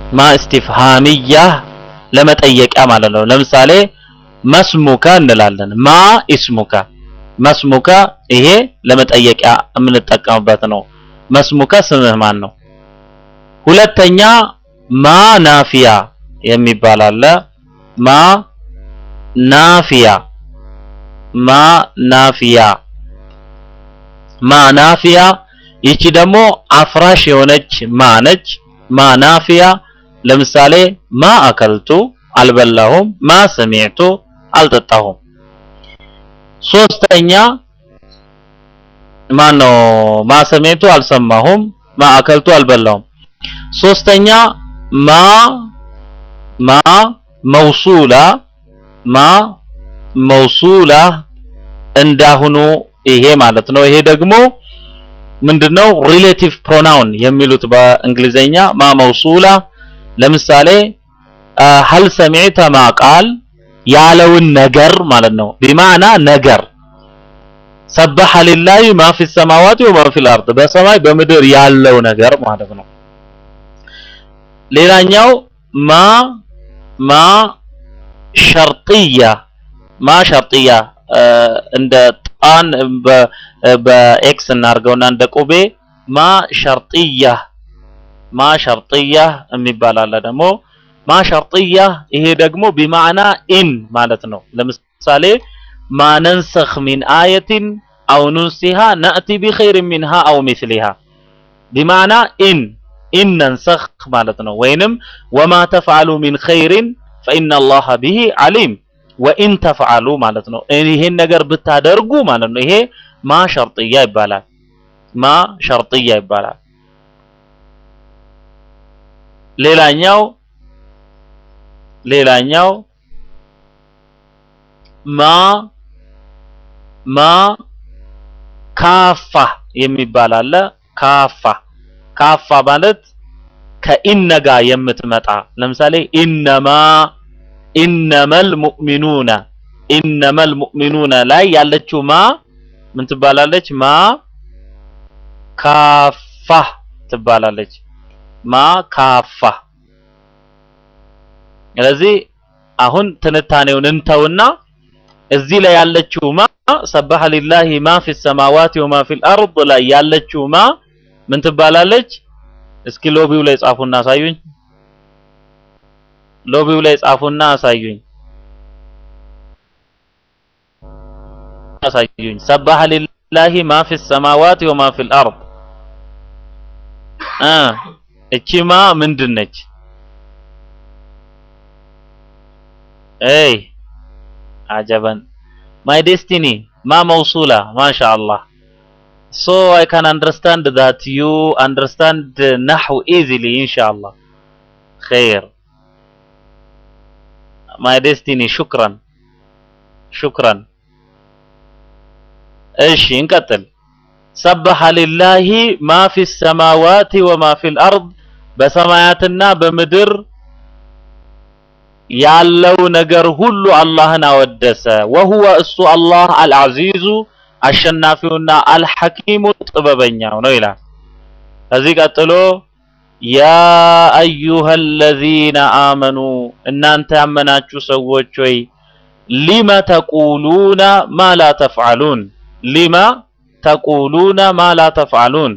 ማ እስቲፍሃሚያ ለመጠየቂያ ማለት ነው። ለምሳሌ መስሙከ እንላለን። ማ ኢስሙከ መስሙከ ይሄ ለመጠየቂያ የምንጠቀምበት ነው። መስሙከ ስምህ ማን ነው? ሁለተኛ ማ ናፊያ የሚባል አለ። ማ ናፊያ ማ ናፊያ ማ ናፊያ ይቺ ደግሞ አፍራሽ የሆነች ማ ነች። ማ ናፊያ ለምሳሌ ማ አከልቱ አልበላሁም፣ ማ ሰሚዕቱ አልጠጣሁም። ሶስተኛ ማን ነው? ማ ሰሚዕቱ አልሰማሁም፣ ማ አከልቱ አልበላሁም። ሶስተኛ ማ ማ መውሱላ ማ መውሱላ እንዳሁኑ ይሄ ማለት ነው። ይሄ ደግሞ ምንድነው? ሪሌቲቭ ፕሮናውን የሚሉት በእንግሊዘኛ ማ መውሱላ ለምሳሌ ሀል ሰሚዕተ ማ ቃል ያለውን ነገር ማለት ነው። ቢማዕና ነገር ሰበሐ ሊላሂ ማ ፊ ሰማዋቲ ወማ ፊል አርድ በሰማይ በምድር ያለው ነገር ማለት ነው። ሌላኛው ማ ማ ሸርጥያ ማ ሸርጥያ እንደ ጣን በኤክስ እናድርገውና እንደ ቁቤ ማ ሸርጥያ ማ ሸርጥያ የሚባል አለ ደግሞ ማ ሸርጥያ ይሄ ደግሞ ቢማዕና ኢን ማለት ነው። ለምሳሌ ማ ነንሰኽ ሚን አየትን አው ኑንሲሃ ነእቲ ቢኸይር ሚንሃ አው ሚስሊሃ ቢማዕና ኢን ኢን ነንሰኽ ማለት ነው። ወይንም ወማ ተፍዓሉ ሚን ኸይሪን ፈኢነ አላህ ቢሂ ዓሊም ወኢን ተፍዓሉ ማለት ነው። ይሄን ነገር ብታደርጉ ማለት ነው። ይሄ ማ ሸርጥያ ይባላል። ማ ሸርጥያ ይባላል። ሌላኛው ሌላኛው ማ ማ ካፋ የሚባል አለ። ካፋ ካፋ ማለት ከኢነ ጋር የምትመጣ ለምሳሌ ኢነማ ኢነመል ሙእሚኑነ ኢነመል ሙእሚኑነ ላይ ያለችው ማ ምን ትባላለች? ማ ካፋ ትባላለች። ማ ካፋ ስለዚህ አሁን ትንታኔውን እንተውና እዚህ ላይ ያለችው ማ ሰበሐ ሊላሂ ማ ፊ ሰማዋቲ ወማ ፊል አርድ ላይ ያለችው ማ ምን ትባላለች? እስኪ ሎቢው ላይ ጻፉና አሳዩኝ። ሎቢው ላይ ጻፉና አሳዩኝ አሳዩኝ። ሰበሐ ሊላሂ ማ ፊ ሰማዋቲ ወማ ፊል አርድ እ እቺ ማ ምንድን ነች? اي عجبا my destiny ما موصولة ما شاء الله so I can understand that you understand نحو easily إن شاء الله خير my destiny شكرا شكرا ايش نقتل سبح لله ما في السماوات وما في الأرض بسماياتنا بمدر ያለው ነገር ሁሉ አላህን አወደሰ። ወሁወ እሱ አላህ አልዓዚዙ አሸናፊውና አልሐኪሙ ጥበበኛው ነው ይላል። ከዚህ ቀጥሎ ያ አዩሃ አለዚነ አመኑ እናንተ ያመናችሁ ሰዎች ሆይ ሊመ ተቁሉነ ማ ላ ተፍዓሉን ሊመ ተቁሉነ ማ ላ ተፍዓሉን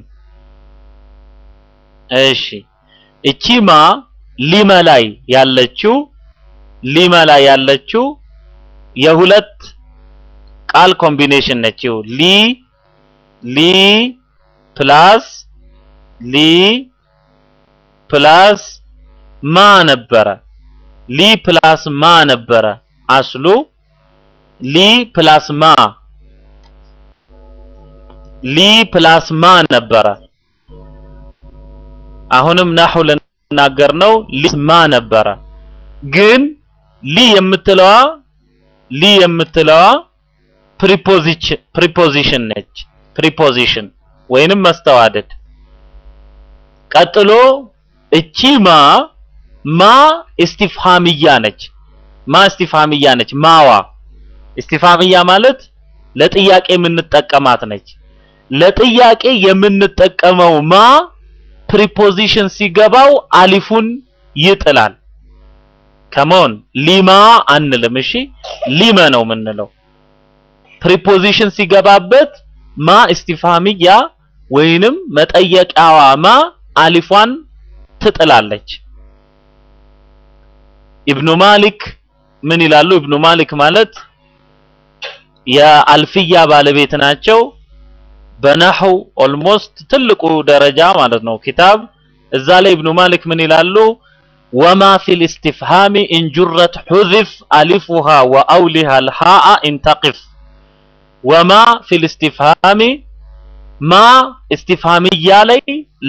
እሺ እቺ ማ ሊመ ላይ ያለችው ሊመ ላይ ያለችው የሁለት ቃል ኮምቢኔሽን ነች። ሊ ሊ ፕላስ ሊ ፕላስ ማ ነበረ። ሊ ፕላስ ማ ነበረ አስሉ። ሊ ፕላስ ማ ሊ ፕላስ ማ ነበረ። አሁንም ናሁ ልናገር ነው። ሊ ማ ነበረ ግን ሊ የምትለዋ ሊ የምትለዋ ፕሪፖዚሽን ፕሪፖዚሽን ነች። ፕሪፖዚሽን ወይንም መስተዋደድ። ቀጥሎ እቺ ማ ማ እስቲፍሃምያ ነች። ማ እስቲፍሃምያ ነች። ማዋ እስቲፍሃምያ ማለት ለጥያቄ የምንጠቀማት ነች። ለጥያቄ የምንጠቀመው ማ ፕሪፖዚሽን ሲገባው አሊፉን ይጥላል። ከመሆን ሊማ አንልም። እሺ ሊመ ነው የምንለው። ፕሪፖዚሽን ሲገባበት ማ እስቲፋሚያ ወይንም መጠየቂያዋ ማ አሊፏን ትጥላለች። ኢብኑ ማሊክ ምን ይላሉ? ኢብኑ ማሊክ ማለት የአልፍያ ባለቤት ናቸው። በነህው ኦልሞስት ትልቁ ደረጃ ማለት ነው ኪታብ እዛ ላይ ኢብኑ ማሊክ ምን ይላሉ? ወማ ፊል ኢስቲፍሃሚ እንጁረት ሑዚፍ አሊፉሃ ወአውሊሃ አልሃአ ኢንተቂፍ ወማ ፊል ኢስቲፍሃሚ ማ ኢስቲፍሃሚያ ላይ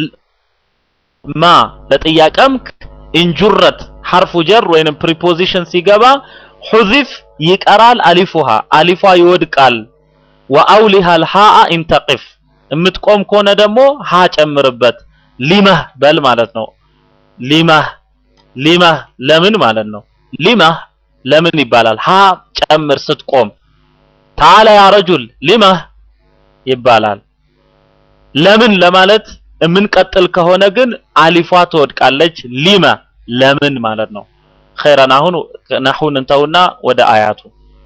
ማ ለጥያቄም እንጁረት ሐርፉ ጀር ወይንም ፕሪፖዚሽን ሲገባ ሑዚፍ ይቀራል፣ አሊፉሃ አሊፏ ይወድቃል። ወአውሊሃ አልሃአ ኢንተቂፍ የምትቆም ከሆነ ደግሞ ሀ ጨምርበት። ሊመህ በል ማለት ነው። ሊመህ ሊመህ ለምን ማለት ነው። ሊመህ ለምን ይባላል? ሀ ጨምር ስትቆም። ተዓላ ያ ረጁል ሊመህ ይባላል። ለምን ለማለት የምንቀጥል ከሆነ ግን አሊፏ ትወድቃለች። ሊመ ለምን ማለት ነው። ኸይረን አሁን ነሑን እንተውና ወደ አያቱ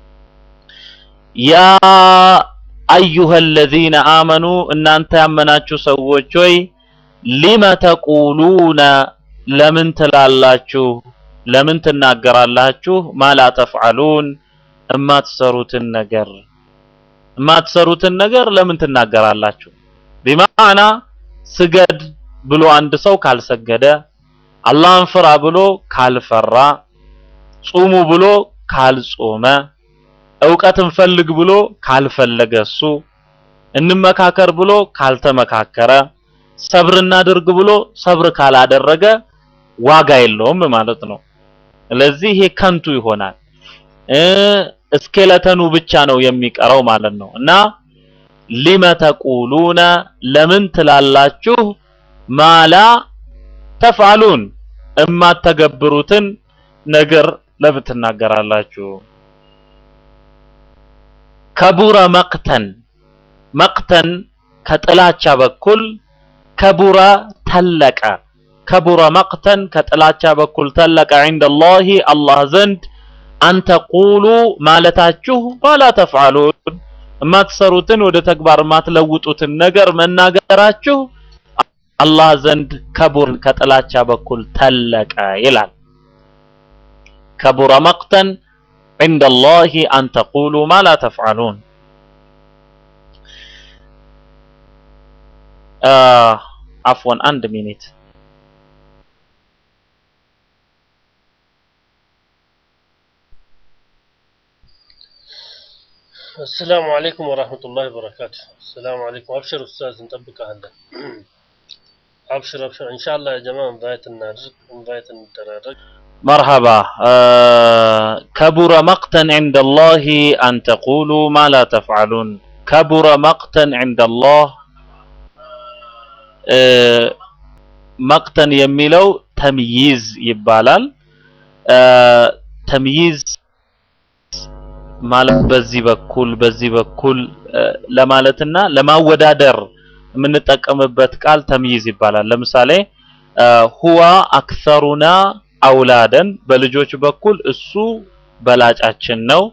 ያ አዩሀ አለዚነ አመኑ እናንተ ያመናችሁ ሰዎች ሆይ ሊመ ተቁሉነ ለምን ትላላችሁ ለምን ትናገራላችሁ ማላ ተፍዓሉን እማትሰሩትን ነገር እማትሰሩትን ነገር ለምን ትናገራላችሁ ቢማዕና ስገድ ብሎ አንድ ሰው ካልሰገደ አላህን ፍራ ብሎ ካልፈራ ጹሙ ብሎ ካልጾመ እውቀትን ፈልግ ብሎ ካልፈለገ እሱ እንመካከር ብሎ ካልተመካከረ ሰብር እናድርግ ብሎ ሰብር ካላደረገ ዋጋ የለውም ማለት ነው። ስለዚህ ይሄ ከንቱ ይሆናል። እስኬለተኑ ብቻ ነው የሚቀረው ማለት ነው እና ሊመ ተቁሉነ ለምን ትላላችሁ ማላ ተፍዓሉን እማተገብሩትን ነገር ለምን ትናገራላችሁ? ከቡረ መቅተን መቅተን ከጥላቻ በኩል ከቡረ ተለቀ ከቡረ መቅተን ከጥላቻ በኩል ተለቀ ዐንደላሂ አላህ ዘንድ አንተቁሉ ማለታችሁ ማላ ተፍዓሉን የማትሰሩትን ወደ ተግባር የማትለውጡትን ነገር መናገራችሁ አላህ ዘንድ ከቡር ከጥላቻ በኩል ተለቀ ይላል። ከቡረ መቅተን عند الله أن تقولوا ما لا تفعلون آه عفوا عند مينيت السلام عليكم ورحمة الله وبركاته السلام عليكم أبشر أستاذ نطبق هلا أبشر أبشر إن شاء الله يا جماعة انفايت النادرك انفايت الدرارك مرحبا آه كبر مقتا عند الله أن تقولوا ما لا تفعلون كبر مقتا عند الله آه مقتا يميلو تمييز يبالال آه تمييز ማለት በዚህ በኩል በዚህ በኩል ለማለትና ለማወዳደር የምንጠቀምበት ቃል ተምይዝ ይባላል። ለምሳሌ ሁዋ አክሰሩና አውላደን በልጆች በኩል እሱ በላጫችን ነው።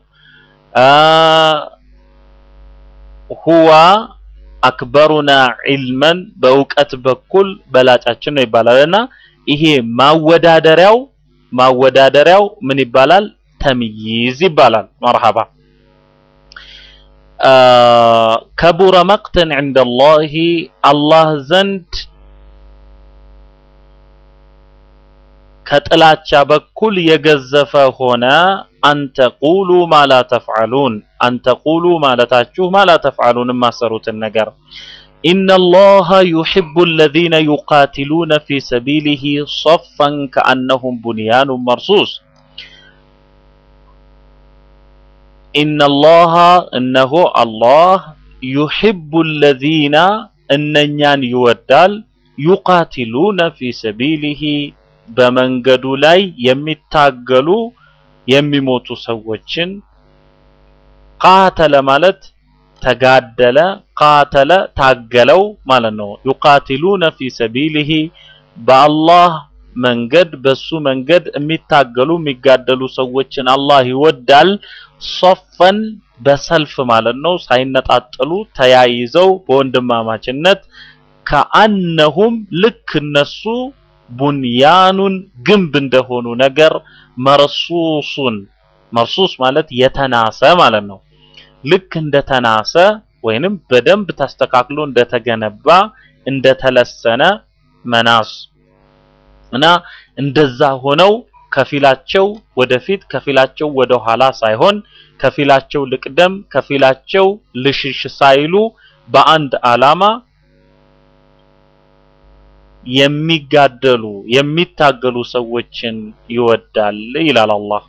ሁዋ አክበሩና ዒልመን በእውቀት በኩል በላጫችን ነው ይባላል እና ይሄ ማወዳደሪያው ማወዳደሪያው ምን ይባላል? ተምይዝ ይባላል። መርሐባ ከቡረ መቅተን ዐንደላሂ አላህ ዘንድ ከጥላቻ በኩል የገዘፈ ሆነ አንተቁሉ ማላ ተፍዓሉን አንተቁሉ ማለታችሁ ማላ ተፍዓሉን የማሰሩትን ነገር ኢነላሃ ዩሒቡ አለዚነ ዩቃቲሉነ ፊ ሰቢሊሂ ሶፈን ከአነሁም ቡንያኑን መርሱስ ኢነላሃ እነሆ አላህ ዩሒቡ አለዚነ እነኛን ይወዳል ዩቃቲሉነ ፊ ሰቢሊሂ በመንገዱ ላይ የሚታገሉ የሚሞቱ ሰዎችን ቃተለ ማለት ተጋደለ፣ ቃተለ ታገለው ማለት ነው። ዩቃቲሉነ ፊ ሰቢሊሂ በአላህ መንገድ በሱ መንገድ የሚታገሉ የሚጋደሉ ሰዎችን አላህ ይወዳል። ሶፈን በሰልፍ ማለት ነው፣ ሳይነጣጠሉ ተያይዘው በወንድማማችነት ከአነሁም ልክ እነሱ ቡንያኑን ግንብ እንደሆኑ ነገር መርሱሱን መርሱስ ማለት የተናሰ ማለት ነው። ልክ እንደተናሰ ወይንም በደንብ ተስተካክሎ እንደተገነባ እንደተለሰነ መናስ እና እንደዛ ሆነው ከፊላቸው ወደፊት ከፊላቸው ወደ ኋላ ሳይሆን ከፊላቸው ልቅደም ከፊላቸው ልሽሽ ሳይሉ በአንድ ዓላማ የሚጋደሉ የሚታገሉ ሰዎችን ይወዳል ይላል አላህ።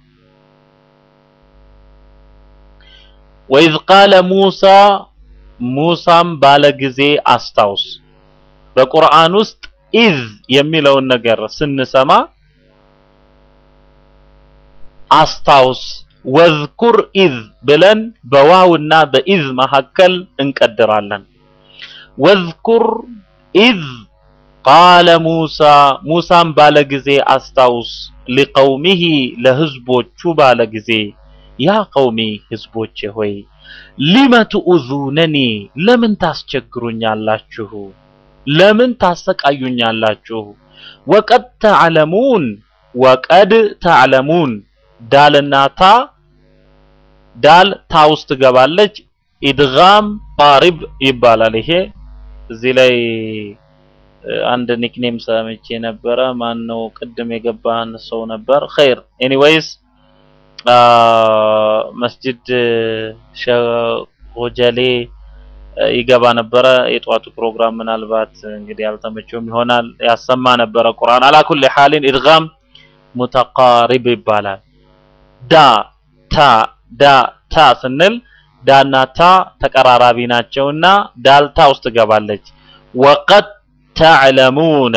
ወኢዝ ቃለ ሙሳ ሙሳም ባለ ጊዜ አስታውስ። በቁርአን ውስጥ ኢዝ የሚለውን ነገር ስንሰማ አስታውስ፣ ወዝኩር ኢዝ ብለን በዋውና በኢዝ መካከል እንቀድራለን። ወዝኩር ኢዝ ቃለ ሙሳ ሙሳም ባለ ጊዜ አስታውስ፣ ሊቀውሚሂ ለህዝቦቹ ባለ ጊዜ ያ ቀውሚ ህዝቦቼ ሆይ ሊመ ትኡዙነኒ ለምን ታስቸግሩኛላችሁ? ለምን ታሰቃዩኛላችሁ? ወቀድ ተዕለሙን ወቀድ ተዕለሙን ዳልና ታ ዳል ታ ውስጥ ትገባለች። ኢድጋም ቃሪብ ይባላል። ይሄ እዚህ ላይ አንድ ኒክኔም ሰምቼ ነበረ። ማን ነው ቅድም የገባን ሰው ነበር። ኸይር ኤኒዌይስ መስጂድ ሸጎጀሌ ይገባ ነበረ። የጠዋቱ ፕሮግራም ምናልባት እንግዲህ ያልተመቸውም ይሆናል ያሰማ ነበረ ቁርአን። አላ ኩሊ ሐሊን ኢድጋም ሙተቃሪብ ይባላል። ዳ ታ ዳ ታ ስንል ዳና ታ ተቀራራቢ ናቸውና ዳልታ ውስጥ ትገባለች። ወቀድ ተዕለሙና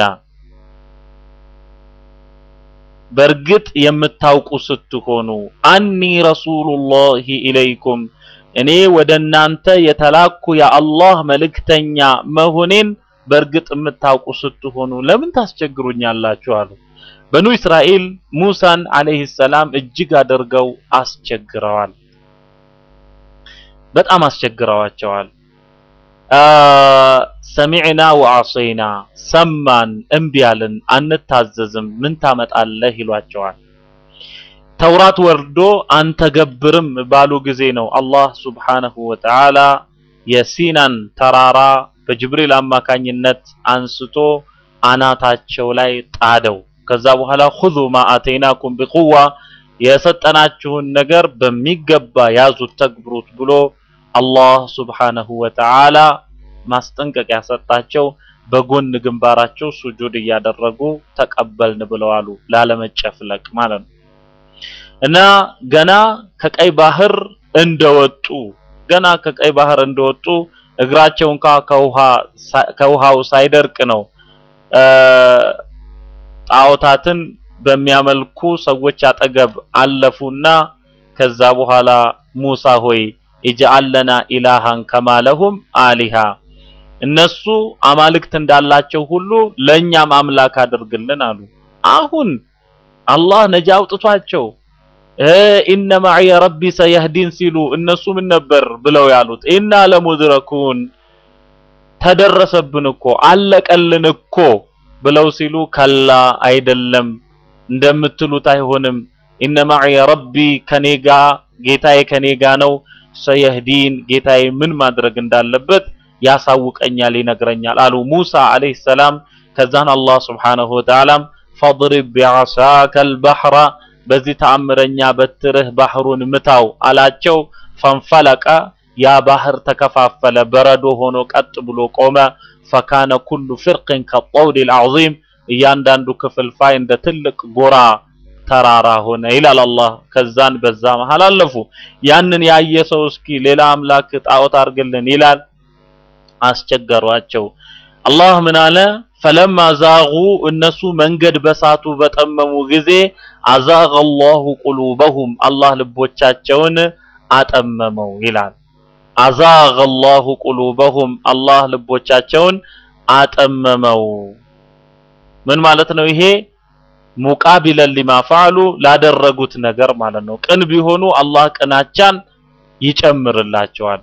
በእርግጥ የምታውቁ ስትሆኑ አኒ ረሱሉላሂ ኢለይኩም እኔ ወደ እናንተ የተላኩ የአላህ መልእክተኛ መሆኔን በእርግጥ የምታውቁ ስትሆኑ ለምን ታስቸግሩኛላችሁ? አሉ። በኑ እስራኤል ሙሳን አለይሂ ሰላም እጅግ አድርገው አስቸግረዋል። በጣም አስቸግረዋቸዋል። ሰሚዕና ወዐሰይና ሰማን እምቢ አልን አንታዘዝም ምን ታመጣለህ ይሏቸዋል። ተውራት ወርዶ አንተገብርም ባሉ ጊዜ ነው አላህ ሱብሓነሁ ወተዓላ የሲናን ተራራ በጅብሪል አማካኝነት አንስቶ አናታቸው ላይ ጣደው። ከዛ በኋላ ኹዙ ማ አተይናኩም ቢቁዋ የሰጠናችሁን ነገር በሚገባ ያዙት ተግብሩት ብሎ አላህ ሱብሓነሁ ወተዓላ ማስጠንቀቂያ ሰጣቸው። በጎን ግንባራቸው ሱጁድ እያደረጉ ተቀበልን ብለዋሉ። ላለመጨፍለቅ ማለት ነው። እና ገና ከቀይ ባህር እንደወጡ ገና ከቀይ ባህር እንደወጡ እግራቸው እንኳ ከውሃ ከውሃው ሳይደርቅ ነው ጣዖታትን በሚያመልኩ ሰዎች አጠገብ አለፉና ከዛ በኋላ ሙሳ ሆይ ኢጅአል ለና ኢላሃን ከማለሁም አሊሃ እነሱ አማልክት እንዳላቸው ሁሉ ለእኛም አምላክ አድርግልን አሉ። አሁን አላህ ነጃ አውጥቷቸው ኢነ ማዕየ ረቢ ሰየህዲን ሲሉ እነሱ ምን ነበር ብለው ያሉት? ኢና ለሙድረኩን ተደረሰብን እኮ አለቀልን እኮ ብለው ሲሉ ከላ አይደለም እንደምትሉት አይሆንም። ኢነ ማዕየ ረቢ ከኔጋ ጌታዬ ከኔጋ ነው። ሰየህዲን ጌታዬ ምን ማድረግ እንዳለበት ያሳውቀኛል፣ ይነግረኛል አሉ ሙሳ አለይሂ ሰላም። ከዛን አላህ ሱብሓነሁ ወተዓላም ፈድሪብ ቢዐሳከ አልበሕረ በዚህ ተአምረኛ በትርህ ባህሩን ምታው አላቸው። ፈንፈለቀ ያ ባህር ተከፋፈለ፣ በረዶ ሆኖ ቀጥ ብሎ ቆመ። ፈካነ ኩሉ ፍርቅን ከጠውዲል አዕዚም እያንዳንዱ ክፍልፋይ እንደ ትልቅ ጎራ ተራራ ሆነ ይላል አላህ። ከዛን በዛ መሃል አለፉ። ያንን ያየ ሰው እስኪ ሌላ አምላክ ጣዖት አድርግልን ይላል። አስቸገሯቸው። አላህ ምን አለ? ፈለማ ዛጉ እነሱ መንገድ በሳቱ በጠመሙ ጊዜ አዛገ አላሁ ቁሉበሁም አላህ ልቦቻቸውን አጠመመው ይላል። አዛገ አላሁ ቁሉበሁም አላህ ልቦቻቸውን አጠመመው። ምን ማለት ነው ይሄ? ሙቃቢለን ሊማ ፈዓሉ ላደረጉት ነገር ማለት ነው። ቅን ቢሆኑ አላህ ቅናቻን ይጨምርላቸዋል።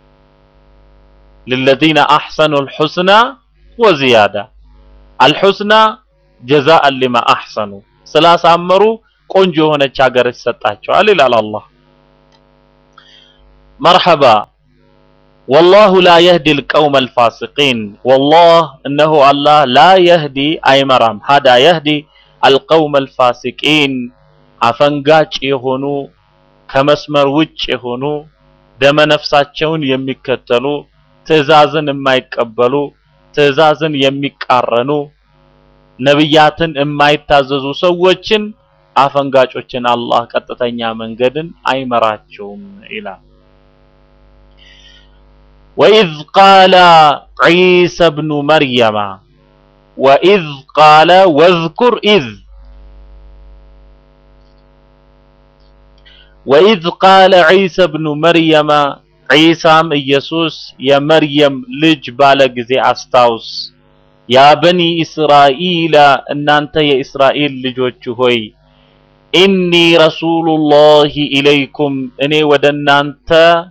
للذين أحسنوا الحسنى وزيادة الحسنى جزاء لما أحسنوا ስላሳመሩ ቆንጆ የሆነች ሀገር ይሰጣቸዋል ይላል አላህ። መርሐባ ወላሁ ላ የህዲ ልቀውመ አልፋሲቂን ወላህ እነሆ አላህ ላ የህዲ አይመራም ሀዳ የህዲ አልቀውመ አልፋሲቂን አፈንጋጭ የሆኑ ከመስመር ውጭ የሆኑ ደመነፍሳቸውን የሚከተሉ ትዕዛዝን የማይቀበሉ ትዕዛዝን የሚቃረኑ ነብያትን የማይታዘዙ ሰዎችን አፈንጋጮችን አላህ ቀጥተኛ መንገድን አይመራቸውም ይላል። ወኢዝ ቃለ ዒሳ ብኑ መርየማ ወኢዝ ቃለ ወዝኩር ኢዝ ወኢዝ ቃለ ዒሳ ብኑ መርየማ ዒሳም ኢየሱስ የመርየም ልጅ ባለ ጊዜ አስታውስ ያ በኒ እስራኢላ እናንተ የእስራኤል ልጆች ሆይ ኢኒ ረሱሉላሂ ኢለይኩም እኔ ወደ እናንተ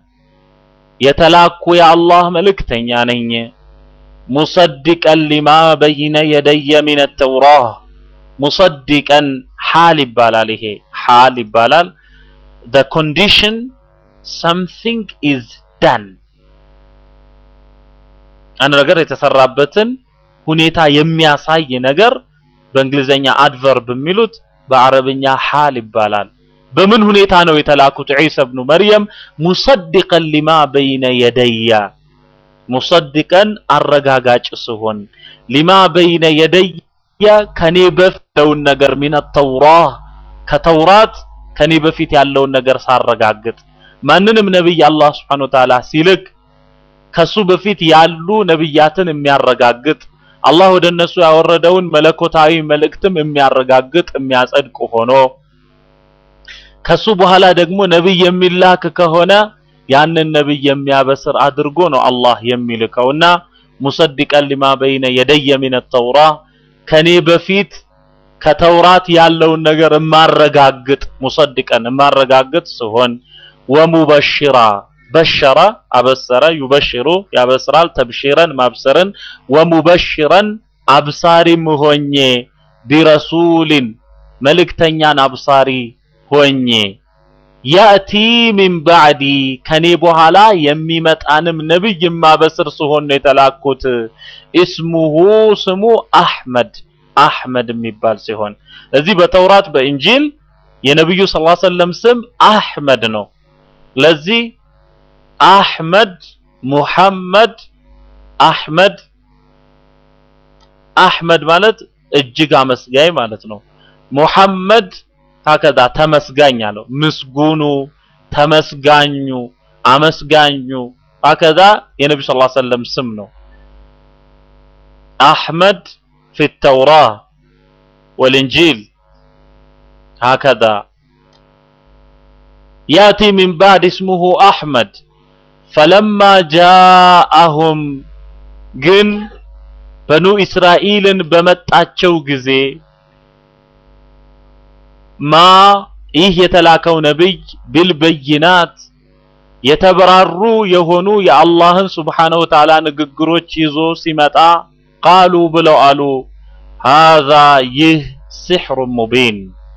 የተላኩ የአላህ መልእክተኛ ነኝ። ሙሰድቀን ሊማ በይነ የደየ ሚነ ተውራህ ሙሰድቀን ሓል ይባላል። ይሄ ሓል ይባላል። the condition something is done አንድ ነገር የተሰራበትን ሁኔታ የሚያሳይ ነገር በእንግሊዘኛ አድቨርብ የሚሉት በአረብኛ ሓል ይባላል። በምን ሁኔታ ነው የተላኩት? ዒሳ ብኑ መርየም ሙሰድቀን ሊማ በይነ የደያ ሙሰድቀን አረጋጋጭ ሲሆን ሊማ በይነ የደያ ከኔ በፊት ያለውን ነገር ሚነ ተውራህ ከተውራት ከኔ በፊት ያለውን ነገር ሳረጋግጥ ማንንም ነብይ አላህ Subhanahu Wa Ta'ala ሲልክ ከሱ በፊት ያሉ ነብያትን የሚያረጋግጥ አላህ ወደ እነሱ ያወረደውን መለኮታዊ መልእክትም የሚያረጋግጥ የሚያጸድቅ ሆኖ ከሱ በኋላ ደግሞ ነብይ የሚላክ ከሆነ ያንን ነብይ የሚያበስር አድርጎ ነው አላህ የሚልከውና ሙሰድቀን ሊማ በይነ የደየ ሚነ ተውራ ከኔ በፊት ከተውራት ያለውን ነገር የማረጋግጥ ሙሰድቀን የማረጋግጥ ሲሆን ወሙበሽራ በሸራ አበሰረ ዩበሽሩ ያበስራል ተብሺረን ማብሰርን ወሙበሽረን አብሳሪም ሆኜ ቢረሱሊን መልእክተኛን አብሳሪ ሆኜ ያእቲ ሚን ባዕዲ ከኔ በኋላ የሚመጣንም ነብይ የማበስር ሲሆን ነው የተላኩት። እስሙሁ ስሙ አሕመድ አሕመድ የሚባል ሲሆን እዚህ በተውራት በእንጂል የነብዩ ሰለላሁ ዐለይሂ ወሰለም ስም አሕመድ ነው። ለዚህ አሕመድ ሙሐመድ አሕመድ አሕመድ ማለት እጅግ አመስጋኝ ማለት ነው። ሙሐመድ ሀከዛ ተመስጋኝ አለው። ምስጉኑ፣ ተመስጋኙ፣ አመስጋኙ ሀከዛ የነብዩ ሰለላሁ ዐለይሂ ወሰለም ስም ነው። አሕመድ ፊ ተውራ ወልኢንጂል ሀከዛ ያቲ ሚን ባዕድ እስሙሁ አሕመድ ፈለማ ጃአሁም ግን በኑ እስራኤልን በመጣቸው ጊዜ ማ ይህ የተላከው ነብይ ቢልበይናት የተበራሩ የሆኑ የአላህን ስብሓነሁ ወተዓላ ንግግሮች ይዞ ሲመጣ ቃሉ ብለው አሉ ሃዛ ይህ ሲሕሩ ሙቢን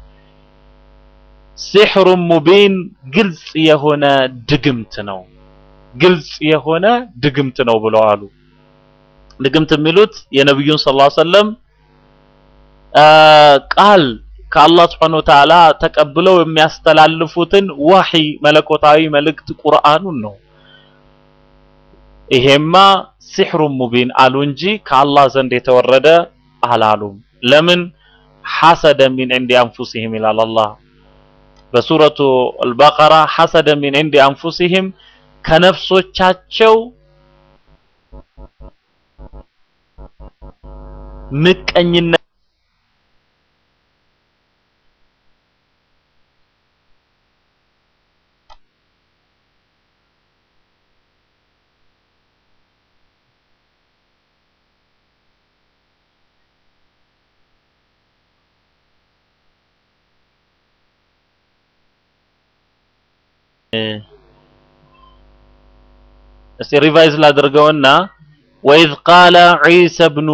ሲሕሩ ሙቢን ግልጽ የሆነ ድግምት ነው ግልጽ የሆነ ድግምት ነው ብለው አሉ ድግምት የሚሉት የነብዩን ሰለላሁ ዐለይሂ ወሰለም ቃል ከአላህ Subhanahu Wa Ta'ala ተቀብለው የሚያስተላልፉትን ወህይ መለኮታዊ መልእክት ቁርአኑን ነው። ይሄማ ሲሕሩ ሙቢን አሉ እንጂ ከአላህ ዘንድ የተወረደ አላሉም። ለምን ሐሰደ ሚን ዒንዲ አንፉሲሂም ይላል አላህ በሱረቱ አልበቀራ ሐሰደ ሚን ዒንዲ አንፉሲሂም ከነፍሶቻቸው ምቀኝነት እስቲ ሪቫይዝ ላድርገውና ወኢዝ ቃለ ዒሳ ብኑ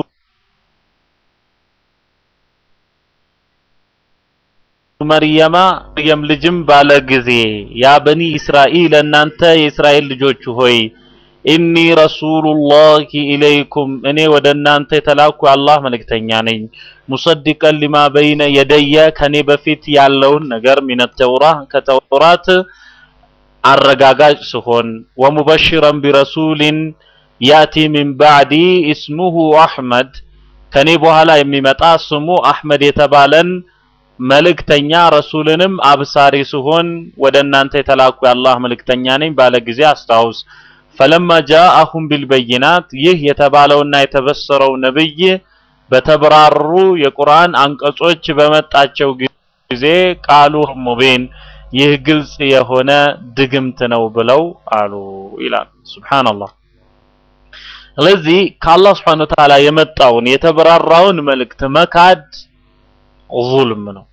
መርየማ መርየም ልጅም ባለ ጊዜ ያ በኒ እስራኤል እናንተ የእስራኤል ልጆች ሆይ ኢኒ ረሱሉላሂ ኢለይኩም እኔ ወደ እናንተ የተላኩ የአላህ መልእክተኛ ነኝ። ሙሰዲቀን ሊማ በይነ የደየ ከኔ በፊት ያለውን ነገር ሚነ ተውራ ከተውራት አረጋጋጭ ስሆን ወሙበሽረን ቢረሱሊን ያቲ ሚን ባዕዲ እስሙሁ አሕመድ ከኔ በኋላ የሚመጣ ስሙ አሕመድ የተባለን መልእክተኛ ረሱልንም አብሳሪ ስሆን ወደ እናንተ የተላኩ የአላህ መልእክተኛ ነኝ ባለ ጊዜ አስታውስ። ፈለማ ጃአሁም ቢልበይናት ይህ የተባለውና የተበሰረው ነብይ በተብራሩ የቁርአን አንቀጾች በመጣቸው ጊዜ ቃሉ ሙቢን ይህ ግልጽ የሆነ ድግምት ነው ብለው አሉ ይላል። ሱብሃንአላህ። ስለዚህ ከአላህ ስብሐነ ወተዓላ የመጣውን የተብራራውን መልእክት መካድ ዙልም ነው።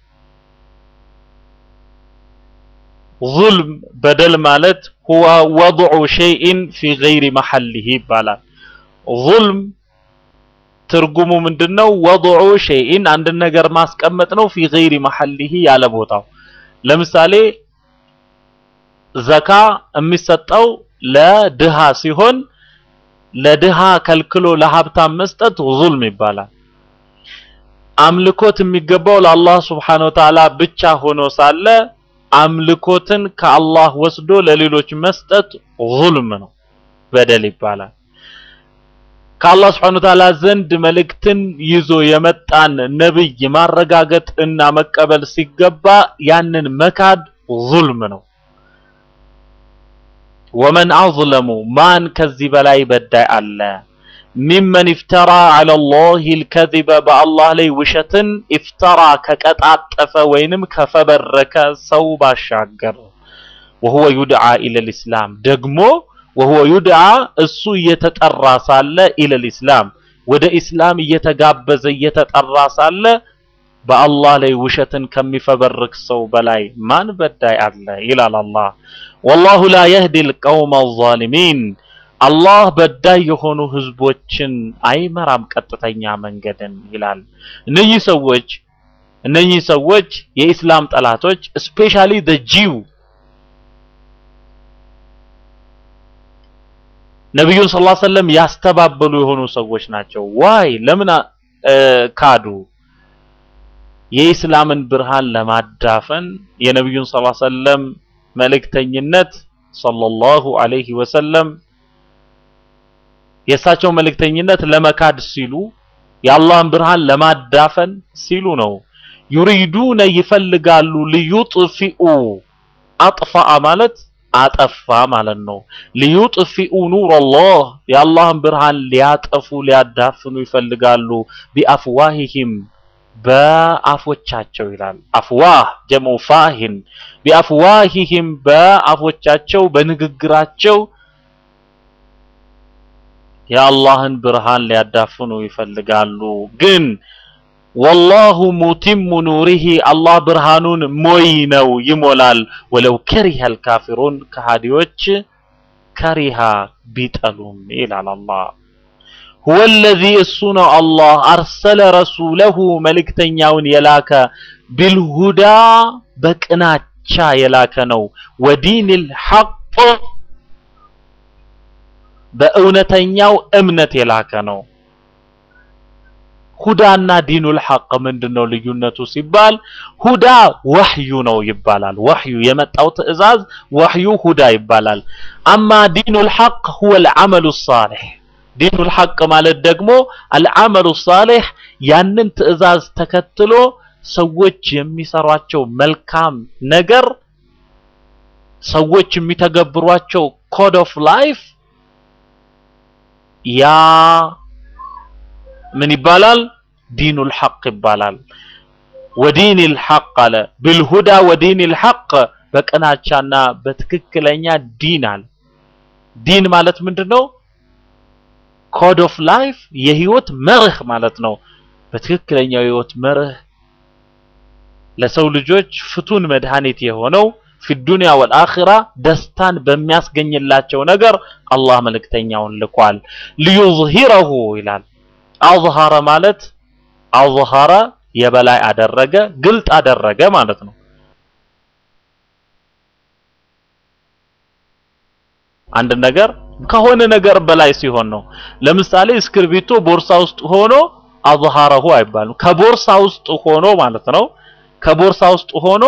ዙልም በደል ማለት ሁወ ወضዑ ሸይእን ፊ ገይሪ መሐሊሂ ይባላል። ዙልም ትርጉሙ ምንድነው? ወضዑ ሸይእን አንድን ነገር ማስቀመጥ ነው። ፊ ገይሪ መሐሊሂ ያለ ቦታው። ለምሳሌ ዘካ የሚሰጠው ለድሃ ሲሆን ለድሃ ከልክሎ ለሀብታም መስጠት ዙልም ይባላል። አምልኮት የሚገባው ለአላህ ስብሓነ ወተዓላ ብቻ ሆኖ ሳለ አምልኮትን ከአላህ ወስዶ ለሌሎች መስጠት ዙልም ነው፣ በደል ይባላል። ከአላህ ስብሓነ ወተዓላ ዘንድ መልእክትን ይዞ የመጣን ነብይ ማረጋገጥ እና መቀበል ሲገባ ያንን መካድ ዙልም ነው። ወመን አዝለሙ ማን ከዚህ በላይ በዳይ አለ? ሚመን ኢፍተራ ዐለ ላሂ ልከዚበ በአላህ ላይ ውሸትን ኢፍተራ ከቀጣጠፈ ወይንም ከፈበረከ ሰው ባሻገር ወሁወ ዩድዓ ኢለል ኢስላም ደግሞ ወሁወ ዩድዓ እሱ እየተጠራ ሳለ ኢለል ኢስላም ወደ ኢስላም እየተጋበዘ እየተጠራ ሳለ በአላህ ላይ ውሸትን ከሚፈበርክ ሰው በላይ ማን በዳይ አለ ይላል አላህ። ወላሁ ላ የህዲ ልቀውመ ዛሊሚን አላህ በዳይ የሆኑ ህዝቦችን አይመራም ቀጥተኛ መንገድን ይላል። እነኚህ ሰዎች እነኚህ ሰዎች የኢስላም ጠላቶች ስፔሻሊ ዘ ጂው ነቢዩን ሰለላሁ ዐለይሂ ወሰለም ያስተባበሉ የሆኑ ሰዎች ናቸው። ዋይ ለምን ካዱ? የኢስላምን ብርሃን ለማዳፈን የነቢዩን ሰለላሁ ዐለይሂ ወሰለም መልእክተኝነት ሰለላሁ ዐለይሂ ወሰለም የእሳቸው መልእክተኝነት ለመካድ ሲሉ የአላህን ብርሃን ለማዳፈን ሲሉ ነው። ዩሪዱነ ይፈልጋሉ ሊዩጥፊኡ አጥፋአ ማለት አጠፋ ማለት ነው። ሊዩጥፊኡ ኑር አላህ የአላህን ብርሃን ሊያጠፉ ሊያዳፍኑ ይፈልጋሉ። ቢአፍዋሂሂም በአፎቻቸው ይላል። አፍዋህ ጀሙ ፋሂን ቢአፍዋሂሂም በአፎቻቸው በንግግራቸው የአላህን ብርሃን ሊያዳፍኑ ይፈልጋሉ። ግን ወላሁ ሙቲሙ ኑሪሂ አላህ ብርሃኑን ሞይ ነው ይሞላል። ወለው ከሪሀል ካፊሩን ከሃዲዎች ከሪሃ ቢጠሉም ይላል አላህ። ሁወ ለዚ እሱ ነው አላህ አርሰለ ረሱለሁ መልእክተኛውን የላከ ቢልሁዳ በቅናቻ የላከ ነው። ወዲኒል ሐቅ በእውነተኛው እምነት የላከ ነው። ሁዳና ዲኑል ሐቅ ምንድነው ልዩነቱ ሲባል ሁዳ ወህዩ ነው ይባላል። ወህዩ የመጣው ትዕዛዝ ወህዩ ሁዳ ይባላል። አማ ዲኑል ሐቅ ሁወል ዐመሉ ሷሊህ ዲኑል ሐቅ ማለት ደግሞ አልዐመሉ ሷሊህ ያንን ትዕዛዝ ተከትሎ ሰዎች የሚሰሯቸው መልካም ነገር ሰዎች የሚተገብሯቸው ኮድ ኦፍ ላይፍ ያ ምን ይባላል? ዲኑል ሐቅ ይባላል። ወዲኒል ሐቅ አለ ብልሁዳ ወዲኒል ሐቅ በቅናቻና በትክክለኛ ዲን አለ። ዲን ማለት ምንድነው? ኮድ ኦፍ ላይፍ የህይወት መርህ ማለት ነው። በትክክለኛው የህይወት መርህ ለሰው ልጆች ፍቱን መድኃኒት የሆነው ፊ ዱንያ ወልአኺራ ደስታን በሚያስገኝላቸው ነገር አላህ መልእክተኛውን ልኳል። ሊዩዝሂረሁ ይላል። አዝሃረ ማለት አዝሃረ የበላይ አደረገ፣ ግልጥ አደረገ ማለት ነው። አንድ ነገር ከሆነ ነገር በላይ ሲሆን ነው። ለምሳሌ እስክርቢቶ ቦርሳ ውስጥ ሆኖ አዝሃረሁ አይባልም። ከቦርሳ ውስጥ ሆኖ ማለት ነው። ከቦርሳ ውስጥ ሆኖ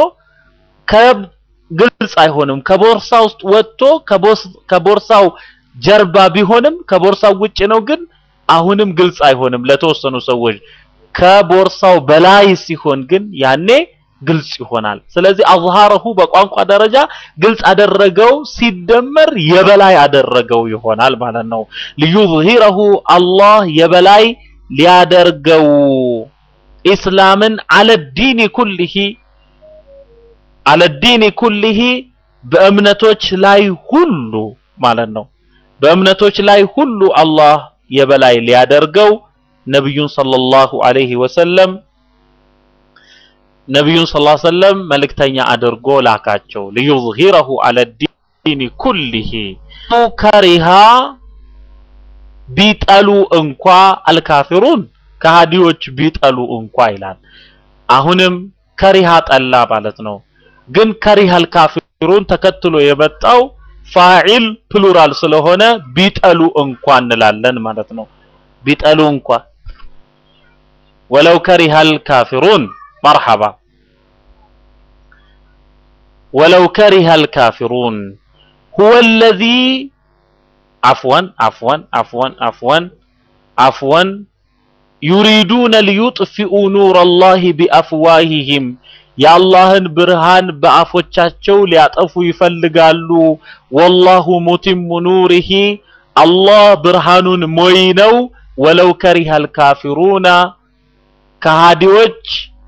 ከግልጽ አይሆንም። ከቦርሳ ውስጥ ወጥቶ ከቦርሳው ጀርባ ቢሆንም ከቦርሳው ውጭ ነው፣ ግን አሁንም ግልጽ አይሆንም ለተወሰኑ ሰዎች። ከቦርሳው በላይ ሲሆን ግን ያኔ ግልጽ ይሆናል። ስለዚህ አዝሃረሁ በቋንቋ ደረጃ ግልጽ አደረገው ሲደመር የበላይ አደረገው ይሆናል ማለት ነው። ሊዩዝሂረሁ አላህ የበላይ ሊያደርገው ኢስላምን አለ ዲኒ ኩሊሂ አለ ዲኒ ኩሊሂ በእምነቶች ላይ ሁሉ ማለት ነው። በእምነቶች ላይ ሁሉ አላህ የበላይ ሊያደርገው ነብዩን ሰለላሁ ዐለይሂ ወሰለም ነብዩን ሰለላሁ ዐለይሂ ወሰለም መልእክተኛ አድርጎ ላካቸው። ሊዩዝሂረሁ አለ ዲኒ ኩሊሂ ከሪሃ ቢጠሉ እንኳ አልካፊሩን ከሃዲዎች ቢጠሉ እንኳ ይላል። አሁንም ከሪሃ ጠላ ማለት ነው። ግን ከሪሃ አልካፊሩን ተከትሎ የመጣው ፋዒል ፕሉራል ስለሆነ ቢጠሉ እንኳ እንላለን ማለት ነው። ቢጠሉ እንኳ ወለው ከሪሃ አልካፊሩን መርሐባ ወለው ከሪሃ አልካፊሩን ሁወ ለዚ አፍወን አፍወን አፍወን አፍወን አፍወን ዩሪዱነ ሊዩጥፊኡ ኑረላሂ ቢአፍዋሂሂም የአላህን ብርሃን በአፎቻቸው ሊያጠፉ ይፈልጋሉ። ወላሁ ሙቲሙ ኑሪሂ አላህ ብርሃኑን ሞይ ነው። ወለው ከሪሃል ካፊሩና ከሃዲዎች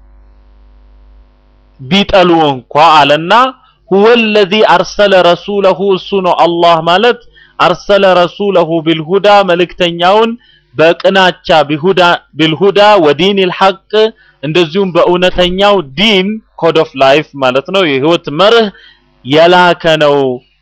ቢጠሉ እንኳ አለና ሁወ ለዚ አርሰለ ረሱለሁ እሱ ነው አላህ ማለት አርሰለ ረሱለሁ ቢልሁዳ መልእክተኛውን በቅናቻ ቢሁዳ ቢልሁዳ ወዲኒል ሐቅ እንደዚሁም በእውነተኛው ዲን ኮድ ኦፍ ላይፍ ማለት ነው የህይወት መርህ የላከ ነው።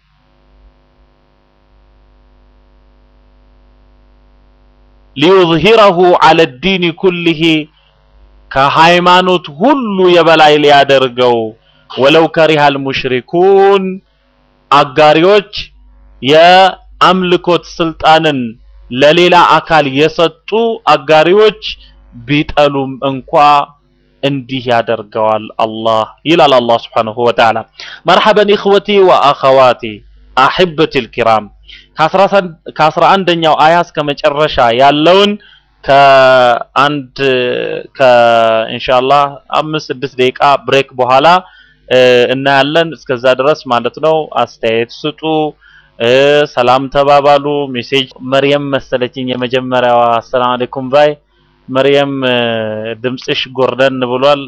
ሊዩዝሂረሁ ዐለ ዲኒ ኩሊሂ ከሃይማኖት ሁሉ የበላይ ሊያደርገው ወለው ከሪሃል ሙሽሪኩን አጋሪዎች የአምልኮት ስልጣንን ለሌላ አካል የሰጡ አጋሪዎች ቢጠሉም እንኳ እንዲህ ያደርገዋል አላህ ይላል አላህ ስብሓንሁ ወተዓላ። መርሐበን ኢኽወቲ ወአኸዋቲ አሕበቲል ኪራም ከአስራ አንደኛው አያ እስከ መጨረሻ ያለውን ከአንድ ከኢንሻአላህ አምስት ስድስት ደቂቃ ብሬክ በኋላ እናያለን። እስከዛ ድረስ ማለት ነው አስተያየት ስጡ፣ ሰላም ተባባሉ። ሜሴጅ መርየም መሰለችኝ የመጀመሪያዋ አሰላም አለይኩም ባይ መርየም ድምፅሽ ጎርደን ብሏል።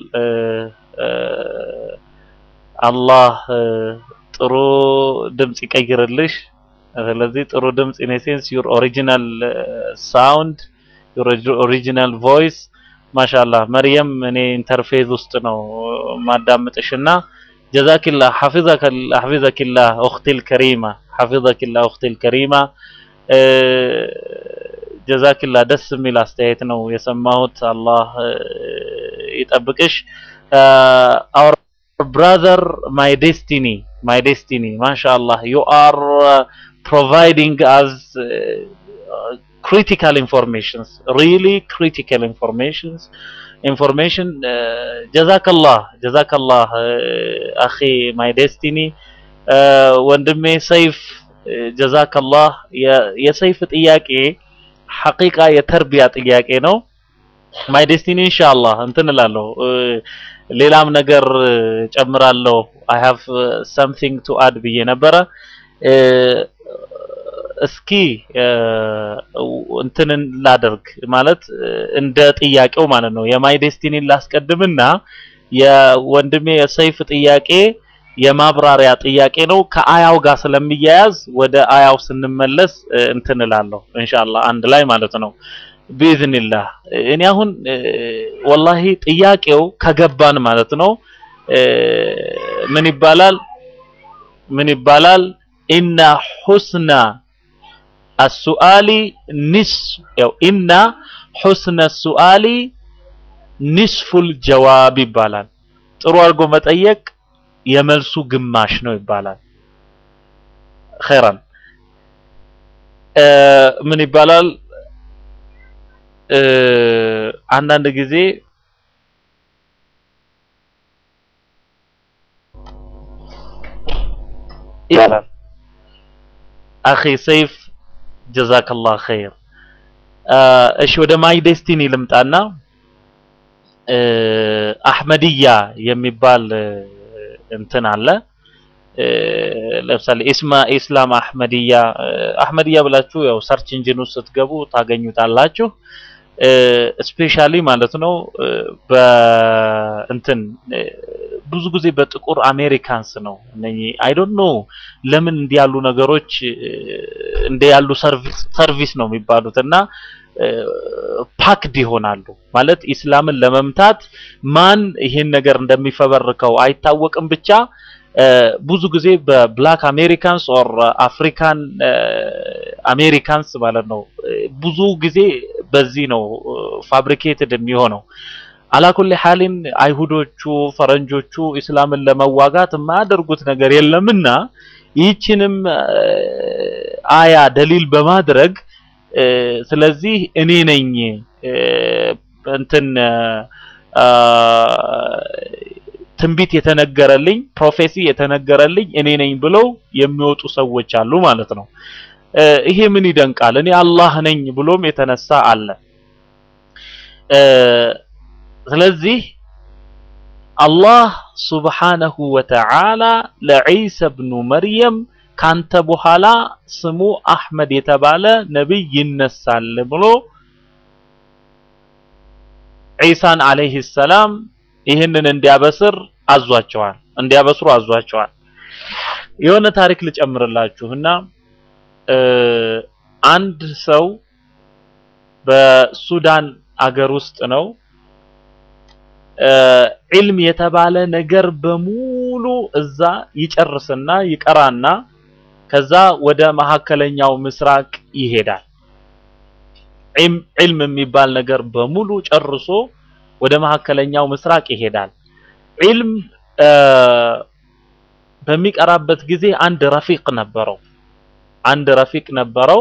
አላህ ጥሩ ድምፅ ይቀይርልሽ። ስለዚህ ጥሩ ድምፅ ኢን ሴንስ ዩር ኦሪጂናል ሳውንድ ዩር ኦሪጂናል ቮይስ ማሻአላህ መርየም እኔ ኢንተርፌዝ ውስጥ ነው ማዳምጥሽና ጀዛኪላ ሐፊዘከላ ሐፊዘኪላ ኡኽቲል ከሪማ ሐፊዘኪላ ኡኽቲል ከሪማ ጀዛኪላ ደስ የሚል አስተያየት ነው የሰማሁት። አላህ ይጠብቅሽ። አወር ብራዘር ማይ ዴስቲኒ ማይ ዴስቲኒ ማሻአላህ ዩ አር ፕሮቫይዲንግ አዝ critical informations really critical informations information ጀዛከላህ ጀዛከላህ አኺ ማይ ዴስቲኒ ወንድሜ ሰይፍ ጀዛከላህ የሰይፍ ጥያቄ ሐቂቃ የተርቢያ ጥያቄ ነው። ማይ ዴስቲኒ ኢንሻአላህ እንትን እላለሁ ሌላም ነገር ጨምራለሁ። አይ ሃቭ ሰምቲንግ ቱ አድ ብዬ ነበረ። እስኪ እንትንን ላደርግ ማለት እንደ ጥያቄው ማለት ነው። የማይ ዴስቲኒን ላስቀድምና የወንድሜ የሰይፍ ጥያቄ የማብራሪያ ጥያቄ ነው። ከአያው ጋር ስለሚያያዝ ወደ አያው ስንመለስ እንትን እላለሁ ኢንሻአላህ አንድ ላይ ማለት ነው ቢኢዝኒላህ። እኔ አሁን ወላሂ ጥያቄው ከገባን ማለት ነው ምን ይባላል ምን ይባላል? ኢነ ሑስነ አሱአሊ ኒስ ያው ኢነ ሑስነ አሱአሊ ኒስፉል ጀዋብ ይባላል። ጥሩ አድርጎ መጠየቅ የመልሱ ግማሽ ነው ይባላል። ኸይራን ምን ይባላል? አንዳንድ ጊዜ ይባላል አኺ ሰይፍ ጀዛከላህ ኸይር። እሺ ወደ ማይ ዴስቲኒ ልምጣና አህመድያ የሚባል እንትን አለ። ለምሳሌ ኢስማ ኢስላም አህመድያ አህመድያ ብላችሁ ያው ሰርች ኢንጂን ውስጥ ስትገቡ ታገኙታላችሁ። ስፔሻሊ ማለት ነው በእንትን ብዙ ጊዜ በጥቁር አሜሪካንስ ነው እነኚህ አይ ዶንት ኖ ለምን እንዲህ ያሉ ነገሮች እንደ ያሉ ሰርቪስ ሰርቪስ ነው የሚባሉት እና ፓክድ ይሆናሉ ማለት ኢስላምን ለመምታት ማን ይሄን ነገር እንደሚፈበርከው አይታወቅም ብቻ ብዙ ጊዜ በብላክ አሜሪካንስ ኦር አፍሪካን አሜሪካንስ ማለት ነው ብዙ ጊዜ በዚህ ነው ፋብሪኬትድ የሚሆነው አላኩል ሐሊን አይሁዶቹ ፈረንጆቹ ኢስላምን ለመዋጋት የማያደርጉት ነገር የለምና ይህችንም አያ ደሊል በማድረግ ስለዚህ እኔ ነኝ እንትን ትንቢት የተነገረልኝ ፕሮፌሲ የተነገረልኝ እኔ ነኝ ብለው የሚወጡ ሰዎች አሉ ማለት ነው። ይሄ ምን ይደንቃል? እኔ አላህ ነኝ ብሎም የተነሳ አለ። ስለዚህ አላህ ሱብሓነሁ ወተዓላ ለዒሳ ብኑ መርየም ካንተ በኋላ ስሙ አህመድ የተባለ ነቢይ ይነሳል ብሎ ዒሳን አለይሂ ሰላም ይህንን እንዲያበስር አዟቸዋል እንዲያበስሩ አዟቸዋል። የሆነ ታሪክ ልጨምርላችሁና አንድ ሰው በሱዳን አገር ውስጥ ነው ዒልም የተባለ ነገር በሙሉ እዛ ይጨርስና ይቀራና ከዛ ወደ መካከለኛው ምስራቅ ይሄዳል። ዒልም የሚባል ነገር በሙሉ ጨርሶ ወደ መካከለኛው ምስራቅ ይሄዳል። ዒልም በሚቀራበት ጊዜ አንድ ረፊቅ ነበረው። አንድ ረፊቅ ነበረው።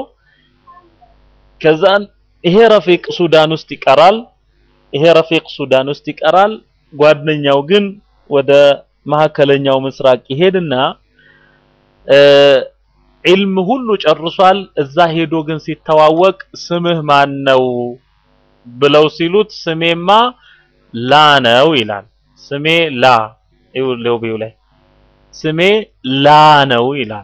ከዛን ይሄ ረፊቅ ሱዳን ውስጥ ይቀራል። ይሄ ረፊቅ ሱዳን ውስጥ ይቀራል። ጓደኛው ግን ወደ መካከለኛው ምስራቅ ይሄድና ዒልም ሁሉ ጨርሷል። እዛ ሄዶ ግን ሲተዋወቅ ስምህ ማን ነው ብለው ሲሉት ስሜማ ላ ነው ይላል። ስሜ ላ ይውለው ላይ ስሜ ላ ነው ይላል።